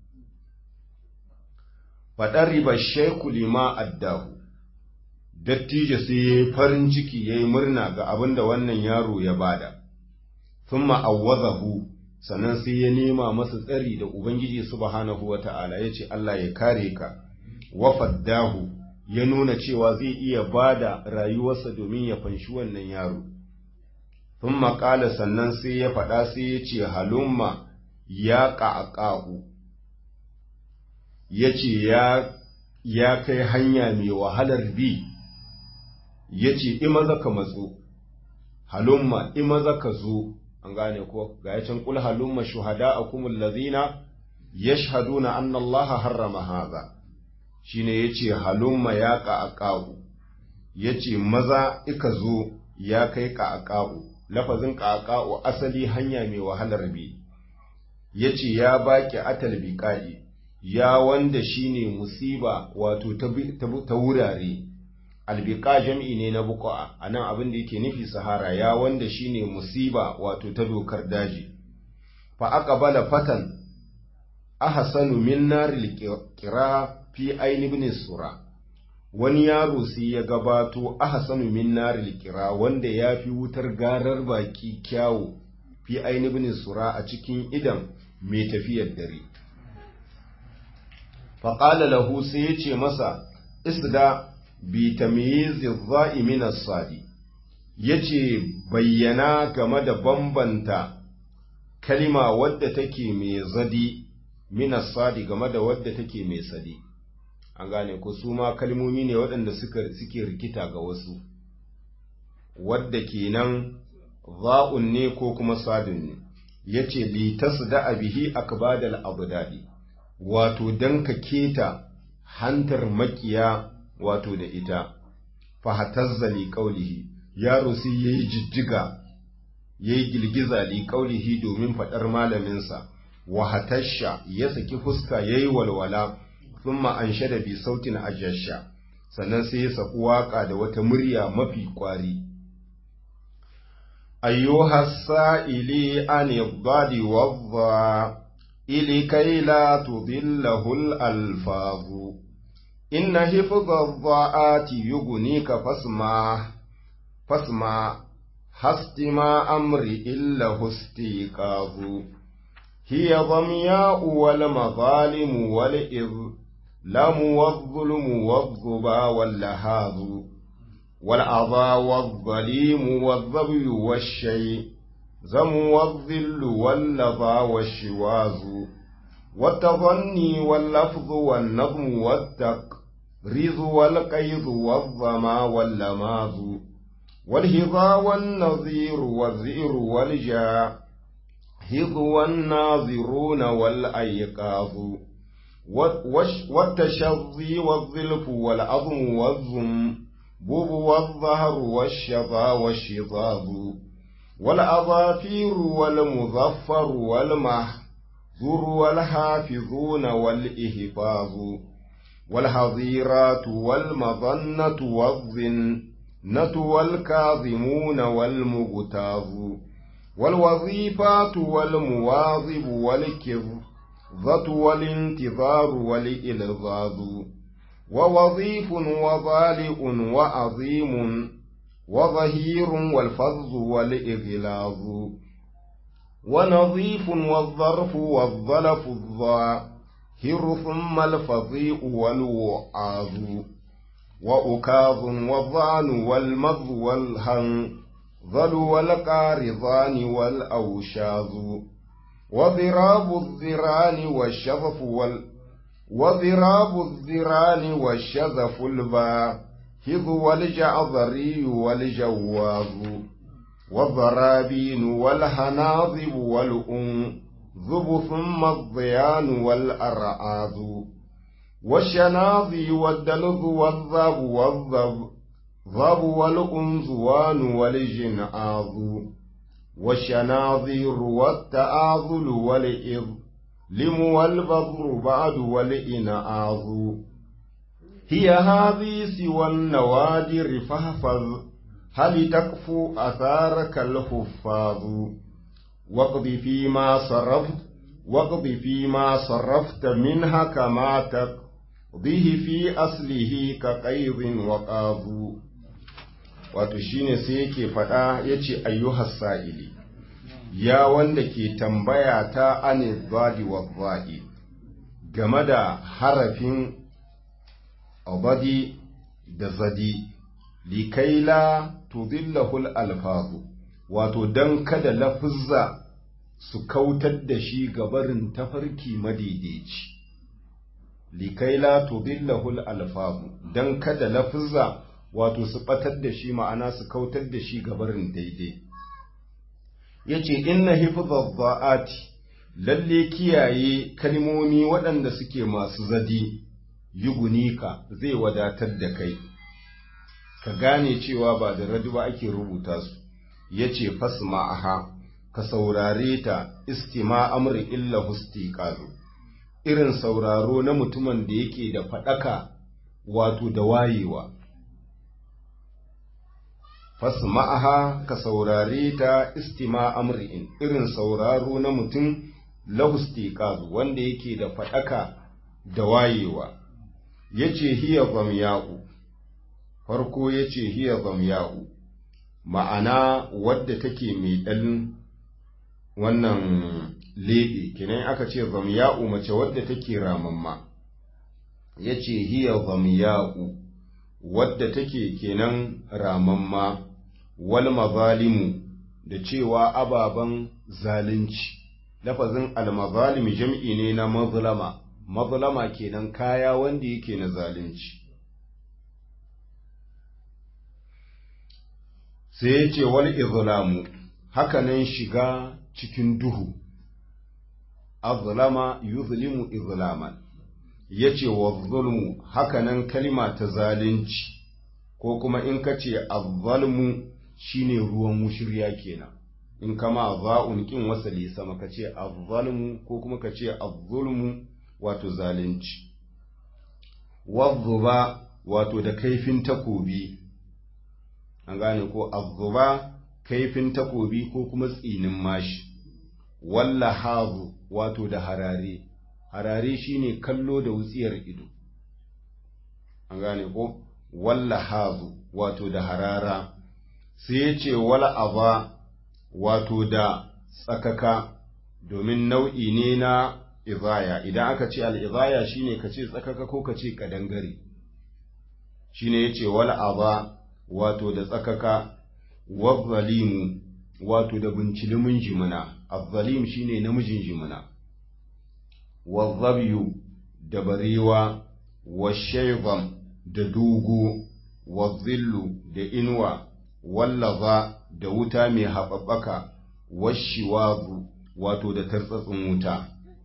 fadar riba shaiku lima addahu dattijo sai yayi farin ciki yayi murna ga abin da wannan yaro ya bada thumma awwazahu sannan sai ya nema masa tsari da ubangiji subhanahu wata'ala yace Allah ya kare ka wa faddahu ya nuna cewa zai iya ba da rayuwarsa domin ya fanshi wannan yaro. Sun maƙala sannan sai ya faɗa sai ya ce halumma ya ƙaƙa'u, ya ce ya kai hanya mai wahalar bi, ya ce imaza ka matso, halumma imaza ka zo, an gane ko ga ya can ƙul halumma shuhada a kumul lazina ya shahaduna annallaha harrama haza. shine yace halumma ya ƙaƙa'u yace maza ika zo ya kai ƙaƙa'u lafazin ƙaƙa'u asali hanya mai wahalar bi yace ya baki atal biqa'i ya wanda shine musiba wato ta wurare albiqa jam'i ne na buqa anan abin da yake nufi sahara ya wanda shine musiba wato ta dokar daji fa aqbala fatan ahsanu min naril qira fi aini ibn sura wani yaro sai ya gabato ahsanu min naril qira wanda ya fi wutar garar baki kyawu fi aini ibn sura a cikin idan mai tafiyar dare faƙala lahu sai ya ce masa isda bi tamyizi dha'i min as-sadi yace bayyana game da bambanta kalima wadda take mai zadi min as-sadi game da wadda take mai sadi an gane ko su ma kalmomi ne waɗanda suka suke rikita ga wasu wadda kenan za'un ne ko kuma sadun ne yace li tasda bihi akbadal abdadi wato dan ka keta hantar makiya wato da ita fa hatazzali qawlihi yaro sai yayi jijjiga ya yi girgiza li ƙaulihi domin faɗar malaminsa wa hatasha ya saki fuska ya yi walwala sun ma'anshe da bi sautin ajasha sannan sai ya saku waƙa da wata murya mafi ƙwari أيها السائل عن الضاد والضاء لكي لا تضله الألفاظ إن حفظ الضاءات يغنيك فاسمع فاسمع هستما أمر إلا استيقاظ هي ضمياء والمظالم والإظلام والظلم والظبا واللهاذ والأضى والظليم والظبي والشيء زم والظل واللظى والشواز والتظني واللفظ والنظم والتقريض والقيض والظما واللماز والهضا والنظير والذئر والجاهض والناظرون والأيقاظ والتشظي والظلف والعظم والظم بوب والظهر والشظى والشظاظ والأظافير والمظفر والمحذور والحافظون والإهفاظ والحظيرات والمظنة والظنة والكاظمون والمغتاظ والوظيفات والمواظب والكظة والانتظار والإلغاظ ووظيف وظالئ وعظيم وظهير والفظ والإغلاظ ونظيف والظرف والظلف الظاهر ثم الفظيء والوعاظ وأكاظ والظعن والمض والهنظل والقارضان والأوشاظ وضراب الذران والشظف وال وضراب الذران والشذف الباهظ والجعذري والجواظ والضرابين والهناظب والأنذب ثم الضيان والأرعاذ والشناظي والدلظ والذب والذب ضب والأنزوان والجنعاظ والشناظير والتآذل والإذ لم والبذر بعد والإنعاظ هي هذه سوى النوادر فاحفظ هل تكفو أثارك الحفاظ واقض فيما صرفت واقض فيما صرفت منها كما تقضيه في أصله كقيض وقاض wato shine sai yake faɗa ya ce ayyuhas sa'ili ya wanda ke tambaya ta ane zadi wa za'i game da harafin abadi da zadi likaila tudillahul alfazu wato don kada lafuzza su kautar da shi gabarin tafarki madaidaici likaila tudillahul alfazu don kada lafuzza wato su batar da shi ma'ana su kautar da shi gabarin daidai yace inna hifdhadh dha'ati lalle kiyaye kalmomi waɗanda suke masu zadi yugunika zai wadatar da kai ka gane cewa ba da radu ba ake rubuta su yace fasma'aha ka saurare ta istima amri illa hustiqazu irin sauraro na mutumin da yake da fadaka wato da wayewa fasma'aha ka saurare ta istima amri'in irin sauraro na mutum lahustiqaz wanda yake da fadaka da wayewa yace hiya zamya'u farko yace hiya zamya'u ma'ana wadda take mai dan wannan lebe kenan aka ce zamya'u mace wadda take ramamma yace hiya zamya'u wadda take kenan ramamma wal mazalimu da cewa ababen zalunci lafazin almazalim jam'i ne na mazlama mazlama kenan kaya wanda yake na zalunci sai ya ce wal izlamu hakanan shiga cikin duhu azlama yuzlimu izlaman yace wa zulmu hakanan kalima ta zalunci ko kuma in ka ce azzalmu shine ruwan mushirya kenan in kama za'un kin wasali sama ka ce azzalmu ko kuma ka ce azzulmu wato zalunci wadzuba wato da kaifin takobi an gane ko azzuba kaifin takobi ko kuma tsinin mashi walla hazu wato da harare harare shine kallo da wutsiyar ido an gane ko walla hazu wato da harara sai ya ce wala aba wato da tsakaka domin nau'i ne na izaya idan aka ce al'izaya shine ka ce tsakaka ko ka ce kadangare shine ya ce wala aba wato da tsakaka wazzalimu wato da bincilimin jimina azzalim shine namijin jimina wazzabiyu da barewa washaibam da dogo wazzillu da inuwa wallaza da wuta mai haɓaɓɓaka washiwazu wato da tartsatsin wuta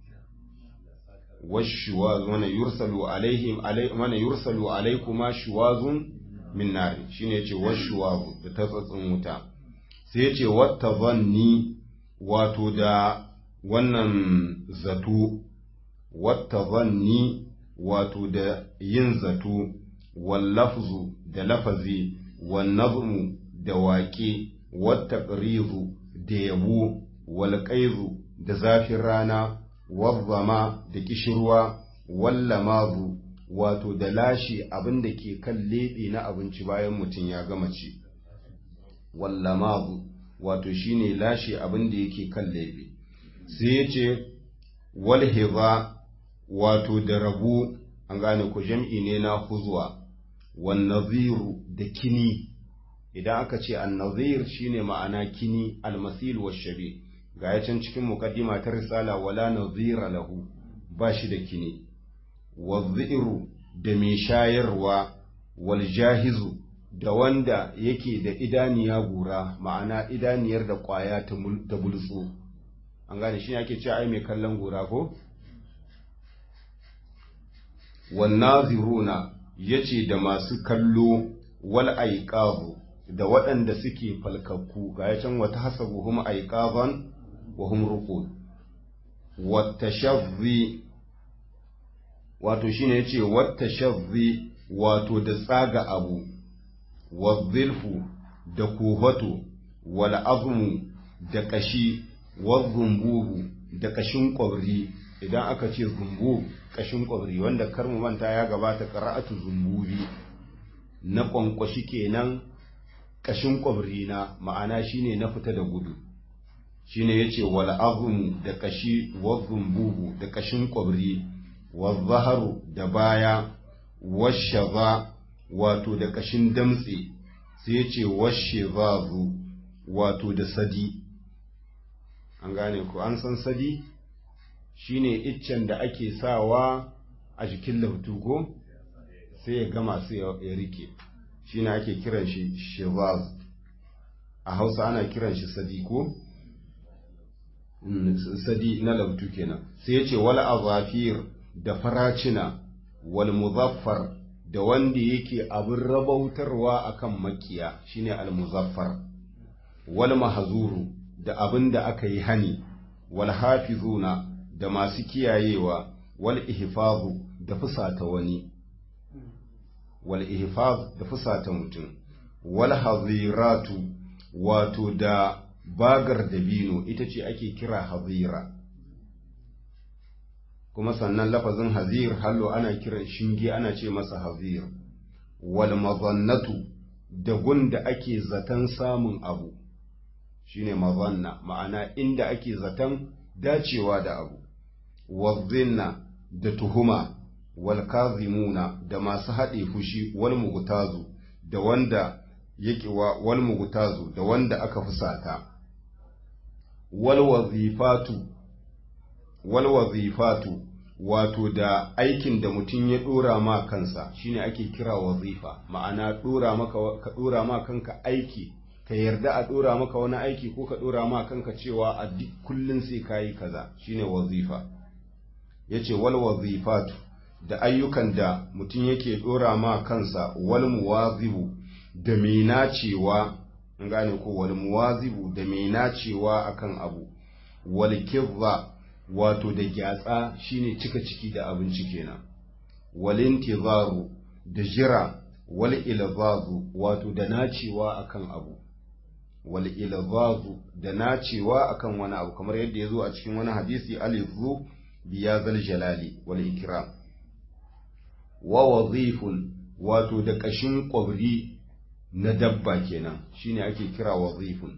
washiwazu mana yursalu alaihim mana yursalu alaikuma shiwazun min nari shine yace washiwazu da tartsatsin wuta sai yace wata zanni wato da wannan zato wata zanni wato da yin zato wallafzu da lafazi wannazmu da waƙe wattaqrizu da yabo walqaizu da zafin rana wazzama da kishirwa wallamazu wato da lashe abin da ke kan leɓe na abinci bayan mutum ya gama ci wallamazu wato shine lashe abin da yake kan leɓe sai ya ce walhiza wato da rabu an gane ku jam'i ne na huzwa wannaziru da kini idan aka ce annazir shine ma'ana kini almasil wa shabi ga ya can cikin muqaddima ta risala wala nazira lahu ba shi da kini waziru da mai shayarwa wal jahizu da wanda yake da idaniya gura ma'ana idaniyar da kwaya ta bultso an gane shi ake ce ai mai kallon gura ko wannaziruna yace da masu kallo wal aiqabu da waɗanda suke falkakku ga ya can wata hasabu hum aiqaban wa hum ruqud watashazzi wato shine yace watashazzi wato da tsaga abu wazilfu da kuhatu wal azmu da kashi wazumbubu da kashin kwabri idan aka ce zumbu kashin kwabri wanda karmu manta ya gabata qara'atu zumbubi na kwankwashi kenan kashin kwabri na ma'ana shine na fita da gudu shine yace wal azmu da kashi wazumbubu da kashin kwabri wazaharu da baya washaza wato da kashin damtse sai yace washizazu wato da sadi an gane ku an san sadi shine iccen da ake sawa a jikin lautugo sai ya gama sai ya rike shine ake kiran shi shivaz a hausa ana kiran shi sadi ko sadi na lautu kenan sai ya ce wal azafir da faracina wal muzaffar da wanda yake abin rabautarwa akan makiya shine al muzaffar wal mahzuru da abin da aka yi hani wal hafizuna da masu kiyayewa wal ihfazu da fusata wani wal ihfaz da fusata mutum wal haziratu wato da bagar dabino ita ce ake kira hazira kuma sannan lafazin hazir hallo ana kiran shinge ana ce masa hazir wal mazannatu da gunda ake zaton samun abu shine mazanna ma'ana inda ake zaton dacewa da abu wazinna da tuhuma wal kazimuna da masu haɗe fushi wal mugutazu da wanda yake wa wal mugutazu da wanda aka fusata wal wazifatu wal wazifatu wato da aikin da mutum ya dora ma kansa shine ake kira wazifa ma'ana dora maka ka dora ma kanka aiki ka yarda a dora maka wani aiki ko ka dora ma kanka cewa a duk kullun sai kayi kaza shine wazifa yace wal wazifatu da ayyukan da mutum yake dora ma kansa wal muwazibu da mai nacewa in gane ko wal muwazibu da mai nacewa akan abu wal kizza wato da gyatsa shine cika ciki da abinci kenan wal intizaru da jira wal ilzazu wato da nacewa akan abu wal ilzazu da nacewa akan wani abu kamar yadda ya zo a cikin wani hadisi alizu biyazal jalali wal ikram wa wazifun wato da kashin kwabri na dabba kenan shine ake kira wazifun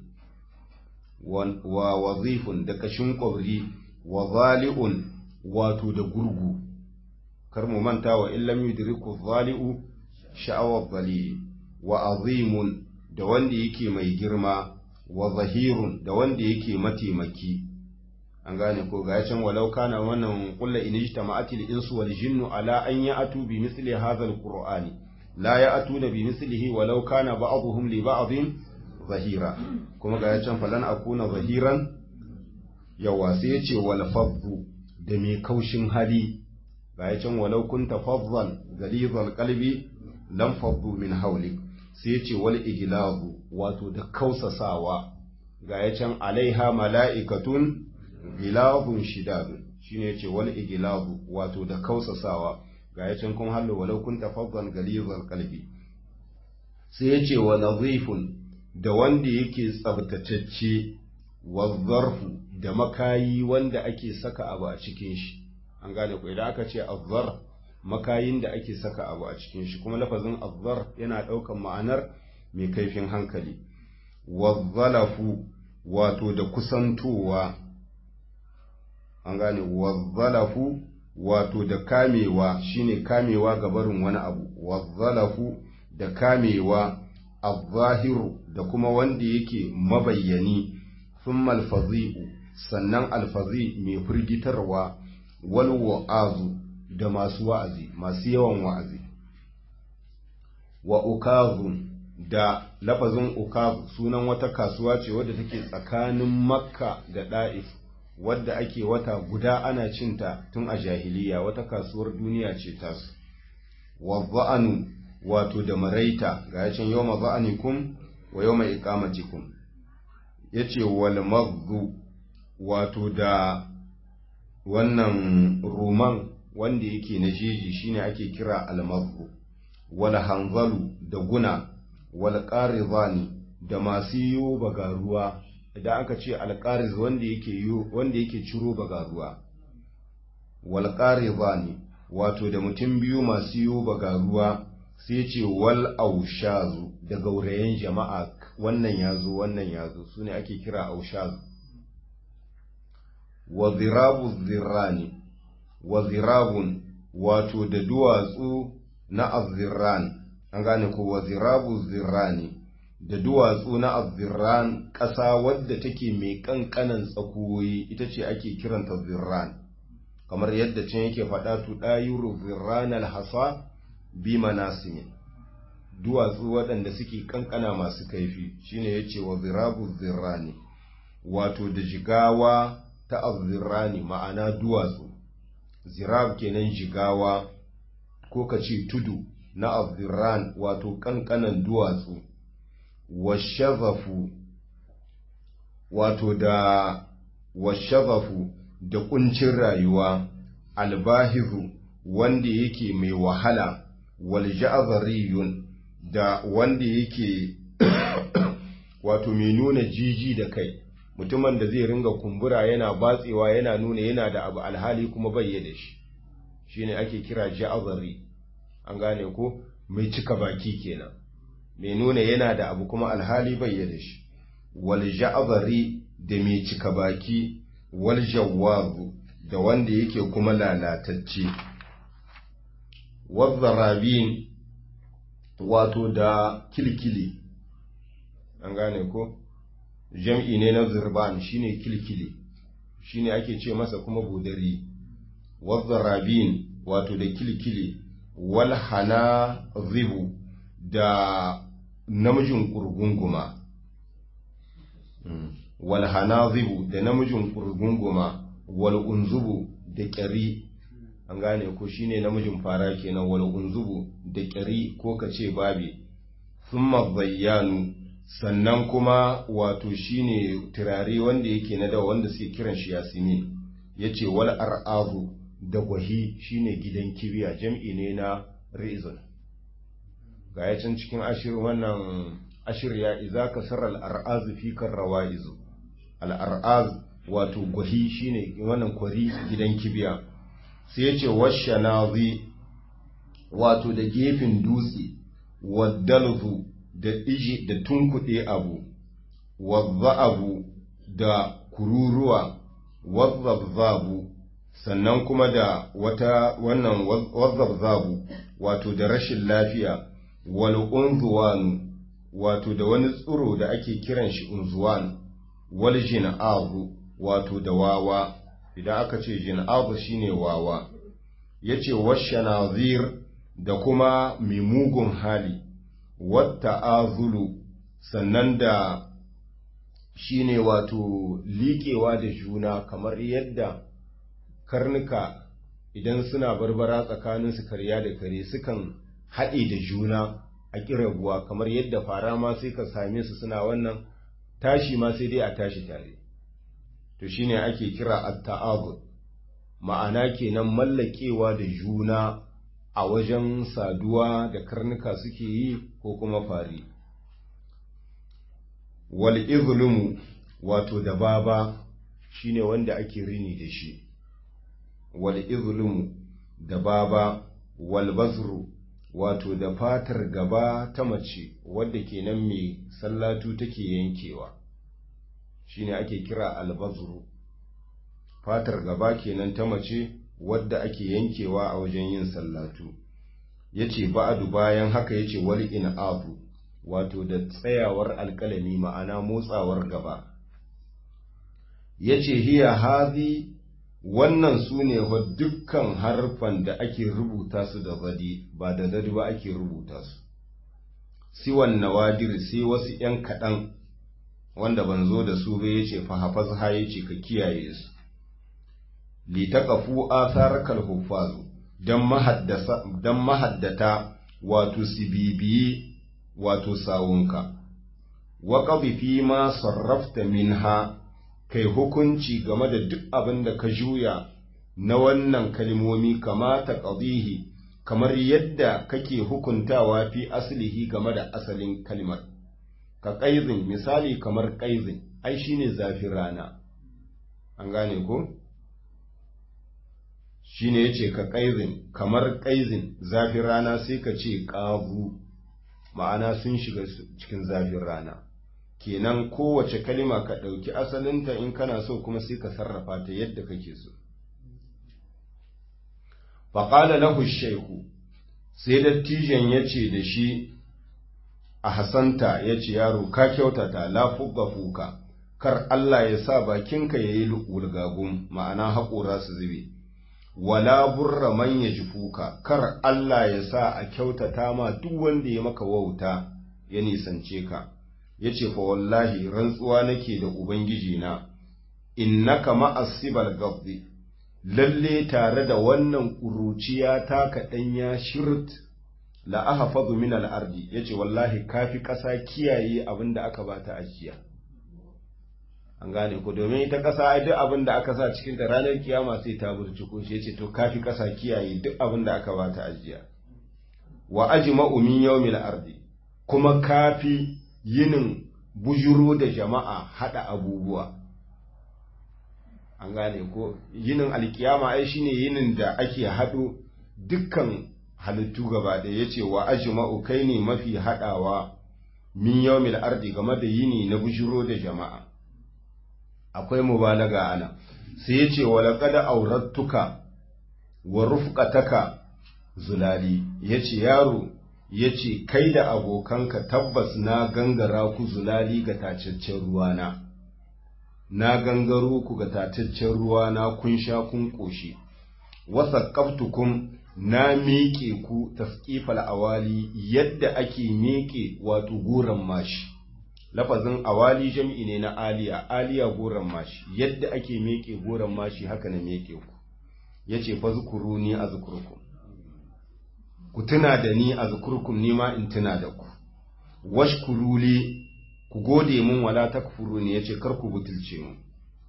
wa wazifun da kashin kwabri wa zali'un wato da gurgu kar mu manta wa illam yudriku zali'u sha'awar zalili wa azimun da wanda yake mai girma wa zahirun da wanda yake mataimaki an gane ko ga can walau kana wannan kullu in ijtama'atil insu wal jinnu ala an ya'tu bi misli hadha al-qur'ani la ya'tuna bi mislihi walau kana ba'dhum li ba'dhin zahira kuma ga can falan akuna zahiran yawa sai yace wal fadhu da mai kaushin hali ga can walau kunta fadhan ghalizal qalbi lam faddu min hawlik sai yace wal iglazu wato da kausasawa ga can alaiha mala'ikatun gilabun shidadun shine yace wal iglazu wato da kausasawa ga yacin kun hallo walau kun tafaddan galizal qalbi sai yace wa nadhifun da wanda yake tsabtatacce wa zarfu da makayi wanda ake saka abu a cikin shi an gane ko idan aka ce azzar makayin da ake saka abu a cikin shi kuma lafazin azzar yana ɗaukan ma'anar mai kaifin hankali wa zalafu wato da kusantowa an gane wazzalafu wato da kamewa shine kamewa ga barin wani abu wazzalafu da kamewa azzahiru da kuma wanda yake mabayyani thumma alfazi'u sannan alfazi mai firgitarwa wal wa'azu da masu wa'azi masu yawan wa'azi wa ukazun da lafazin ukazu sunan wata kasuwa ce wadda take tsakanin makka da da'if wadda ake wata guda ana cinta tun a jahiliya wata kasuwar duniya ce tasu wa za'anu wato da maraita ga yacin yau ma za'anikum wa yau mai ikamatikum ya ce wal magzu wato da wannan roman wanda yake na jeji shine ake kira almagzu wal hanzalu da guna wal qarizani da masu yiwo bagaruwa idan aka ce alƙariz wanda yake wanda yake ciro bagaruwa wal qarizani wato da mutum biyu masu yiwo bagaruwa sai ce wal aushazu da gaurayen jama'a wannan yazo wannan yazo sune ake kira aushazu wa zirabu zirrani wa zirabun wato da duwatsu na azzirran an gane ko wa zirabu zirrani da duwatsu na azzirran ƙasa wadda take mai ƙanƙanan tsakuwoyi ita ce ake kiranta zirran kamar yadda can yake faɗa tu ɗayuru zirran alhasa bi manasimin duwatsu waɗanda suke ƙanƙana masu kaifi shine ya ce wa zirabu zirrani wato da jigawa ta azzirrani ma'ana duwatsu zirab kenan jigawa ko ka ce tudu na azzirran wato ƙanƙanan duwatsu washazafu wato da washazafu da kuncin rayuwa albahizu wanda yake mai wahala walja'azariyun da wanda yake wato mai nuna jiji da kai mutumin da zai ringa kumbura yana batsewa yana nuna yana da abu alhali kuma bai da shi shine ake kira ja'azari an gane ko mai cika baki kenan mai nuna yana da abu kuma alhali bai da shi wal ja'zari da mai cika baki wal jawwazu da wanda yake kuma lalatacce wazzarabin wato da kilkili an gane ko jam'i ne na zirban shine kilkili shine ake ce masa kuma budari wazzarabin wato da kilkili wal hana zibu da namijin ƙurgunguma wal hanazibu da namijin ƙurgunguma wal unzubu da ƙyari an gane ko shine namijin fara kenan wal unzubu da ƙyari ko kace babe thumma bayyanu sannan kuma wato shine turare wanda yake na da wanda suke kiran shi yasmin yace wal ar'azu da gwahi shine gidan kibiya jam'i ne na rizon ga ya can cikin ashir wannan ashir ya iza ka sarar al'ar'az fi kan rawa'izu al'ar'az wato gwahi shine wannan kwari gidan kibiya sai ya ce washe nazi wato da gefen dutse waddalzu da iji da tunkuɗe abu wadda abu da kururuwa wazzabzabu sannan kuma da wata wannan wazzabzabu wato da rashin lafiya wal unzuwanu wato da wani tsiro da ake kiran shi unzuwan wal jin'abu wato da wawa idan aka ce jin'abu shine wawa yace washanazir da kuma mai mugun hali wata azulu sannan da shine wato liƙewa da juna kamar yadda karnuka idan suna barbara tsakaninsu karya da kare sukan haɗe da juna a ƙirabuwa kamar yadda fara ma sai ka same su suna wannan tashi ma sai dai a tashi tare to shine ake kira at-ta'abud ma'ana kenan mallakewa da juna a wajen saduwa da karnuka suke yi ko kuma fari wal izlumu wato da baba shine wanda ake rini da shi wal izlumu da baba wal bazru wato da fatar gaba ta mace wadda kenan mai sallatu take yankewa shine ake kira albazru fatar gaba kenan ta mace wadda ake yankewa a wajen yin sallatu yace ba'adu bayan haka yace wal in'afu wato da tsayawar alkalami ma'ana motsawar gaba yace hiya hazi wannan su ne wa dukkan harfan da ake rubuta su da zadi ba da zadi ba ake rubuta su siwan nawadir sai wasu ‘yan kaɗan wanda ban zo da su ba ya ce fahafaz ha ya ce ka kiyaye su litakafu asar kalhufazu don mahaddata wato sibibiyi wato sawunka wa fi ma sarrafta minha kai hukunci game da duk abin da ka juya na wannan kalmomi kamata ƙadihi kamar yadda kake hukuntawa fi asalihi game da asalin kalmar ka ƙaizin misali kamar ƙaizin ai shine zafin rana an gane ko shine yace ka ƙaizin kamar ƙaizin zafin rana sai ka ce ƙabu ma'ana sun shiga cikin zafin rana kenan kowace kalima ka ɗauki asalinta in kana so kuma sai ka sarrafa ta yadda kake so. Faƙala lahu shaiku, sai dattijan ya ce da shi a Hassanta ya ce yaro ka kyautata la fuka fuka, kar Allah ya sa bakinka ya yi wulgagun ma'ana haƙora su zube. Wala burra man ya ji fuka, kar Allah ya sa a kyautata ma duk wanda ya maka wauta ya nisance ka. ya ce fa wallahi rantsuwa nake da Ubangiji na, innaka ma'asibal gabdi, lalle tare da wannan ƙuruciya ta kaɗanya shirt la'aha fadu min al'ardi, ya ce wallahi kafi ƙasa kiyaye abin da aka bata ajiya. An gane ku domin ita ƙasa duk abin da aka sa cikin da ranar kiyama sai ta burciko shi ya ce to kafi ƙasa kiyaye duk abin da aka bata ajiya. Wa ajma'u min yawmil ardi kuma kafi yinin bujuro da jama'a haɗa abubuwa an gane ko yinin alkiyama ai shine yinin da ake haɗo dukkan halittu gaba da ya ce wa ajma'u kai ne mafi haɗawa min yawmil ardi game da yini na bujuro da jama'a akwai mubalaga ana sai ya ce wa laqad aurattuka wa rufqataka zulali yace yaro ya ce, Kai da abokanka tabbas na gangara ku zulali ga tacaccen ruwana, na gangaro ku ga tacaccen ruwana kun sha kun ƙoshi, wasa ƙaftukun na miƙe ku tasƙifal awali yadda ake miƙe wato goron mashi. Lafazin awali jam'i ne na aliya, aliya goron mashi, yadda ake miƙe goron mashi haka na miƙe ku, ya ce fa zukuru ni a zukurku. ku tuna da ni a zukurkum nima in tuna da ku washkuruli ku gode mun wala takfuru ne yace kar ku butulce mu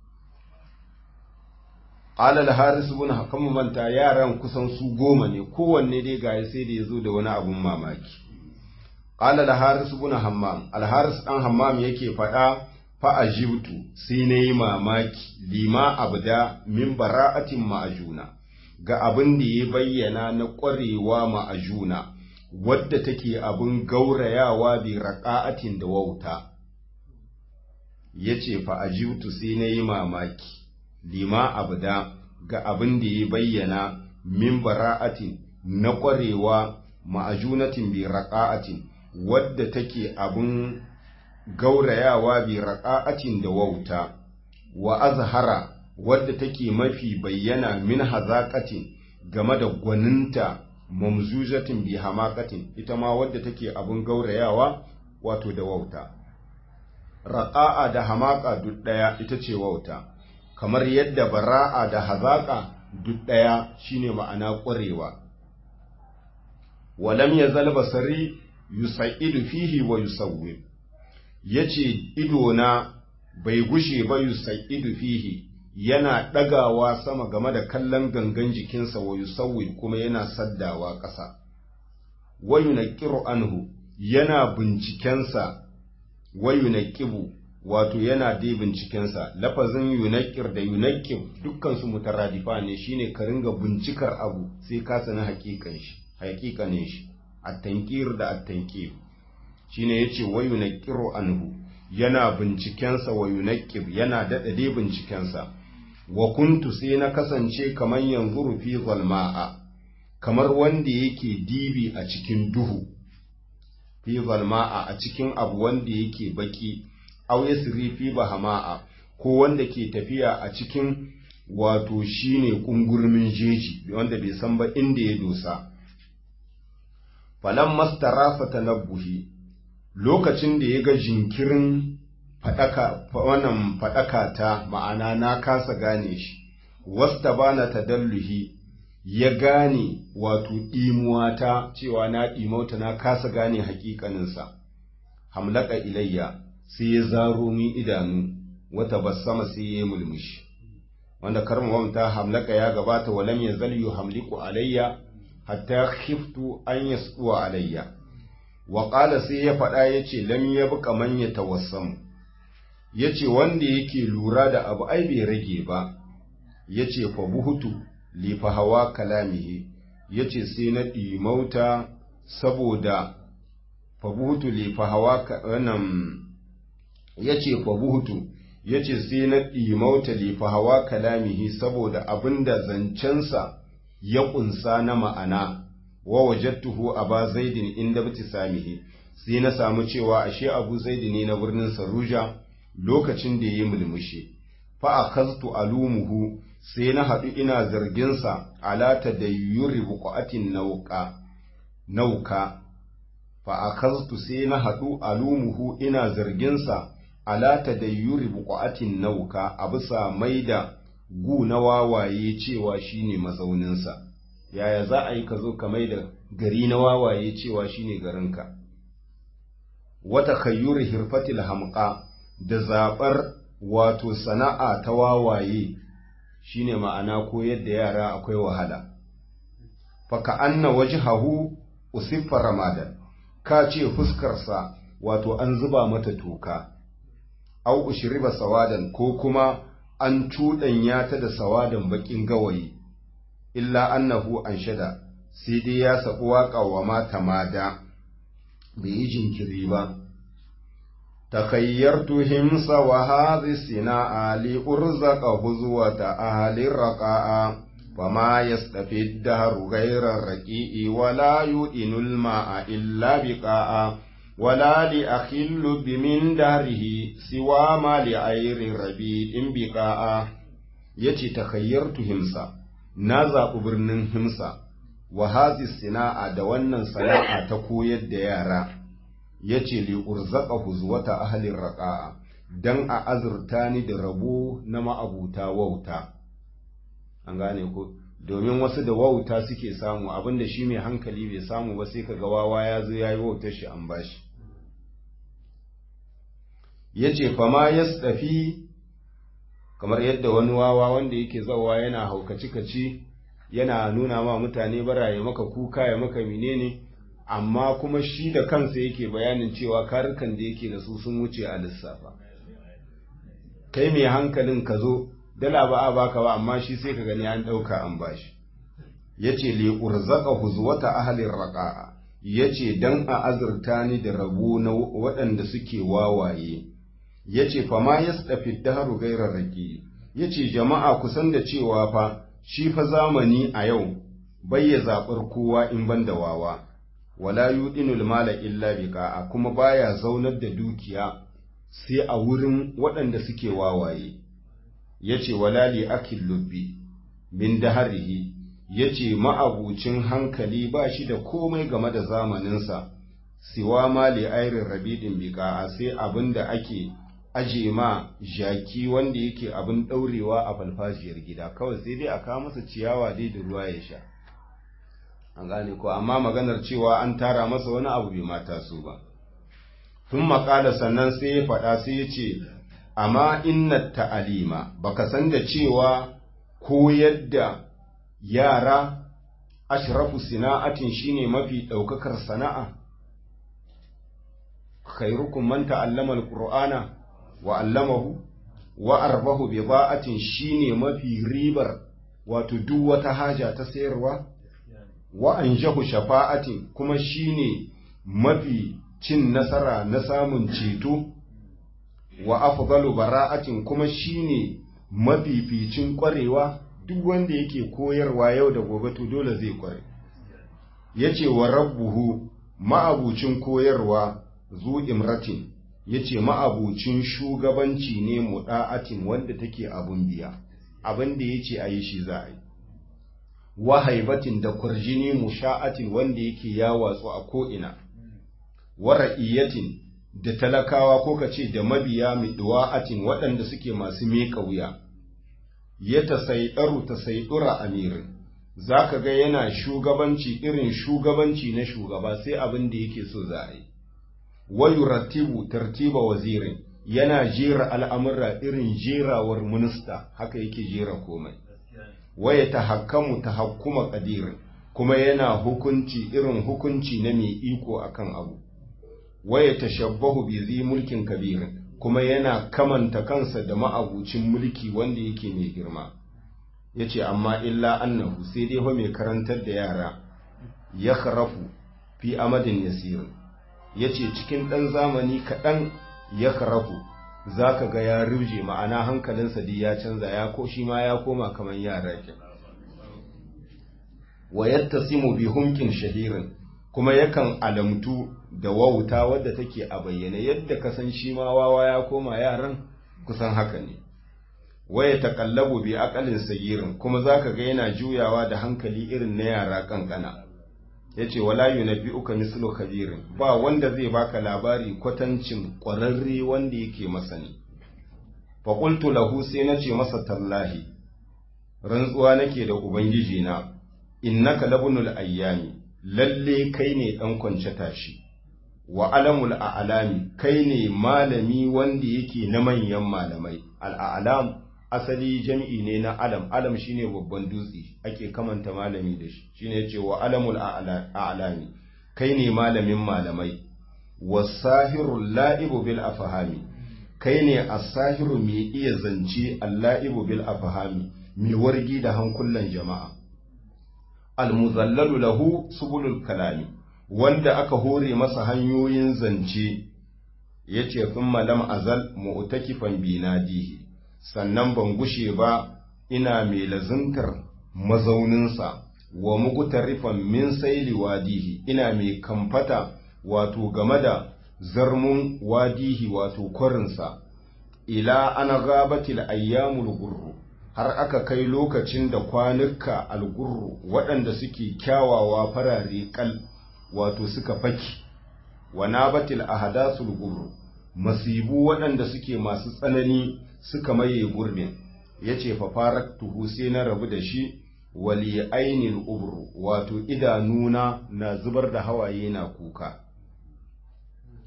qala al haris ibn hakam manta yaran kusan su goma ne kowanne dai ga sai da yazo da wani abun mamaki qala al haris ibn hammam al haris dan hammam yake faɗa fa ajibtu sai nayi mamaki lima abda min bara'atin ma'ajuna ga abin da ya bayyana na ƙwarewa ma'ajuna wadda take abin gaurayawa bi raƙa'atin da wauta ya ce fa'ajiutu sai na yi mamaki lima abda ga abin da ya bayyana min bara'atin na ƙwarewa ma'ajunatin bi raƙa'atin wadda take abin gaurayawa bi raƙa'atin da wauta wa azhara wadda take mafi bayyana min hazaƙatin game da gwaninta mamzujatin bi hamaqatin ita ma wadda take abun gaurayawa wato da wauta raqa'a da hamaqa duk daya ita ce wauta kamar yadda bara'a da hazaqa duk daya shine ma'ana ƙwarewa walam yazal basari yusaidu fihi wa yusawwib yace idona bai gushe ba yusaidu fihi yana ɗagawa sama game da kallon gangan jikinsa wa yusawwi kuma yana saddawa ƙasa wa yunqiru anhu yana bincikensa wa yunqibu wato yana dai bincikensa lafazin yunqir da yunqib dukkan su mutaradifa ne shine ka ringa bincikar abu sai ka sani haƙiƙan shi haƙiƙanin shi at-tanqir da at-tanqib shine yace wa yunqiru anhu yana bincikensa wa yunqib yana dada dai bincikensa wa kuntu sai na kasance kamar yanzu fi zalma'a kamar wanda yake dibi a cikin duhu fi zalma'a a cikin abu wanda yake baki aw yasri fi bahama'a ko wanda ke tafiya a cikin wato shine kungurmin jeji wanda bai san ba inda ya dosa falan mastarafa tanabbuhi lokacin da ya ga jinkirin faɗaka wannan faɗaka ta ma'ana na kasa gane shi wasta bana tadalluhi ya gane wato ɗimuwa ta cewa na ɗimauta na kasa gane haƙiƙaninsa hamlaka ilayya sai ya zaro min idanu wata basama sai ya mulmushi wanda karmawamta hamlaka ya gabata walam ya zalyu hamliku alayya hatta khiftu an yasduwa alayya wa qala sai ya faɗa yace lam yabqa man yatawassamu ya ce wanda yake lura da abu ai bai rage ba ya ce fa buhutu lifa hawa kalamihi ya ce sai na ɗimauta saboda fa buhutu lifa hawa wannan ya ce fa buhutu ya ce sai na ɗimauta lifa hawa kalamihi saboda abinda zancensa ya ƙunsa na ma'ana wa wajattuhu aba zaidin inda samihi sai na samu cewa ashe abu zaidi ne na birnin saruja lokacin da ya yi mulmushi fa akaztu alumuhu sai na haɗu ina zarginsa alata da yuri buƙatin nauka nauka fa akaztu sai na haɗu alumuhu ina zarginsa alata da yuri buƙatin nauka a bisa maida gu na wawaye cewa shine mazauninsa yaya za a yi ka zo ka maida gari na wawaye cewa shine garinka wata kayyuri hirfatil hamqa da zaɓar wato sana'a ta wawaye shine ma'ana koyar da yara akwai wahala faka anna wajhahu usiffa ramadan ka ce fuskarsa wato an zuba mata toka au ushriba sawadan ko kuma an cuɗanya ta da sawadan bakin gawayi illa annahu anshada sai dai ya sabu waƙa wa mata mada bai yi jinkiri ba تخيرت همس وهذه الصناعة لأرزق هزوة أهل الرقاء فما يستفي الدهر غير الرقيء ولا يؤن الماء إلا بقاء ولا لأخل بمن دهره سوى ما لعير ربيع بقاء يتي تخيرت همسا نازا برنن همسا وهذه الصناعة دوانا صناعة تكويد ديارا ya ce li urzaka huzwata ahalin raƙa'a don a azurta ni da rabo na ma'abuta wauta an gane ko domin wasu da wauta suke samu abinda shi mai hankali bai samu ba sai kaga wawa ya zo ya yi wautar shi an bashi ya ce fama ya tsafi kamar yadda wani wawa wanda yake zawa yana haukaci-kaci yana nuna ma mutane bara ya maka kuka ya maka menene amma kuma shi da kansa yake bayanin cewa karukan da yake da su sun wuce a lissafa kai mai hankalin ka zo dala ba a baka ba amma shi sai ka gani an ɗauka an bashi ya ce li urzaka huzwata ahalin raƙa'a ya ce don a azurta ni da rabo na waɗanda suke wawaye ya ce fa ma ya tsafi daharu gairar rake ya ce jama'a kusan da cewa fa shi fa zamani a yau bai ya zaɓar kowa in ban da wawa wala yuɗinul mala illa biqa'a kuma baya zaunar da dukiya sai a wurin waɗanda suke wawaye yace wala li akil lubbi min daharihi yace ma'abucin hankali ba shi da komai game da zamaninsa siwa ma li airin rabidin biqa'a sai abinda ake aje ma jaki wanda yake abin ɗaurewa a falfajiyar gida kawai sai dai a kawo masa ciyawa dai da ruwa ya sha an gane ko amma maganar cewa an tara masa wani abu bai mata su ba sun makala sannan sai ya faɗa sai ya ce amma inna ta'alima baka san da cewa koyar da yara ashrafu sina'atin shine mafi ɗaukakar sana'a khairukum man ta'allama alqur'ana wa allamahu wa arbahu bida'atin shine mafi ribar wato duk wata haja ta sayarwa wa anjahu shafa'atin kuma shine mafi cin nasara na samun ceto wa afdalu bara'atin kuma shine mafificin kwarewa duk wanda yake koyarwa yau da gobe to dole zai kware yace wa rabbuhu ma'abucin koyarwa zu imratin yace ma'abucin shugabanci ne muda'atin wanda take abun biya abin da yace ayi shi za a yi wahaibatin da kurjini musha'atin wanda yake ya watsu a ko'ina, wara'iyatin da talakawa ko ka ce da mabiya miɗuwa'atin waɗanda suke masu miƙa wuya, ya ta saiɗaru ta saiɗura amirin, za ka ga yana shugabanci irin shugabanci na shugaba sai abin da yake so za a yi. Wayu rattibu tartiba wazirin yana jera al'amura irin jerawar minista haka yake jera komai. waya ta hakamu ta hakuma ƙadirin kuma yana hukunci irin hukunci na mai iko akan abu waya ta shabbahu bi zi mulkin kabirin kuma yana kamanta kansa da ma'abucin mulki wanda yake mai girma ya ce amma illa annahu sai dai fa mai karantar da yara ya karafu fi amadin yasirin ya ce cikin ɗan zamani kaɗan ya karafu za ka ga ya ruje ma'ana hankalinsa dai ya canza ya ko shi ma ya koma kamar yara ke wa yattasimu bi humkin shahirin kuma yakan alamtu da wauta wadda take a bayyane yadda ka san shi ma wawa ya koma yaran kusan haka ne waya taqallabu bi aqalin sagirin kuma zaka ga yana juyawa da hankali irin na yara kankana yace wala yunabbi'uka mislu khabirin ba wanda zai baka labari kwatancin ƙwararre wanda yake masani fa qultu lahu sai nace masa tallahi rantsuwa nake da ubangiji na innaka labunul ayyami lalle kai ne dan kwance tashi wa alamul a'lami kai ne malami wanda yake na manyan malamai al'alam asali jam'i ne na alam alam shine babban dutse ake kamanta malami da shi shine yace wa alamul a'lami kai ne malamin malamai wasahirul la'ibu bil afhami kai ne as-sahiru mai iya zance al-la'ibu bil afhami mai wargi da hankulan jama'a al-muzallalu lahu subulul kalami wanda aka hore masa hanyoyin zance yace thumma lam azal mu'takifan binadihi sannan ban gushe ba ina mai lazuntar mazauninsa wa mugutarifan min saili wadihi ina mai kamfata wato game da zarmun wadihi wato kwarinsa ila ana gabatil ayyamul gurru har aka kai lokacin da kwanuka algurru waɗanda suke kyawawa farare kal wato suka faki wa nabatil ahadasul gurru masibu waɗanda suke masu tsanani suka maye gurbin ya ce fafarar tuhu sai na rabu da shi wali ainihin ubru wato idanuna na zubar da hawaye na kuka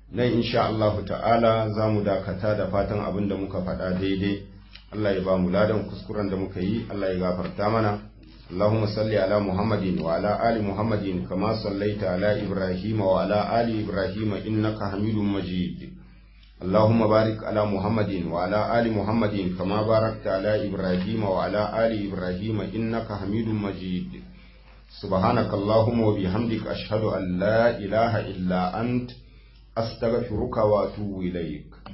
nan insha Allah ta'ala za mu dakata da fatan abin da muka faɗa daidai Allah ya ba mu ladan kuskuren da muka yi Allah ya gafarta mana اللهم صل على محمد وعلى آل محمد كما صليت على إبراهيم وعلى آل إبراهيم إنك حميد مجيد اللهم بارك على محمد وعلى آل محمد كما باركت على إبراهيم وعلى آل إبراهيم إنك حميد مجيد سبحانك اللهم وبحمدك أشهد أن لا إله إلا أنت أستغفرك وأتوب إليك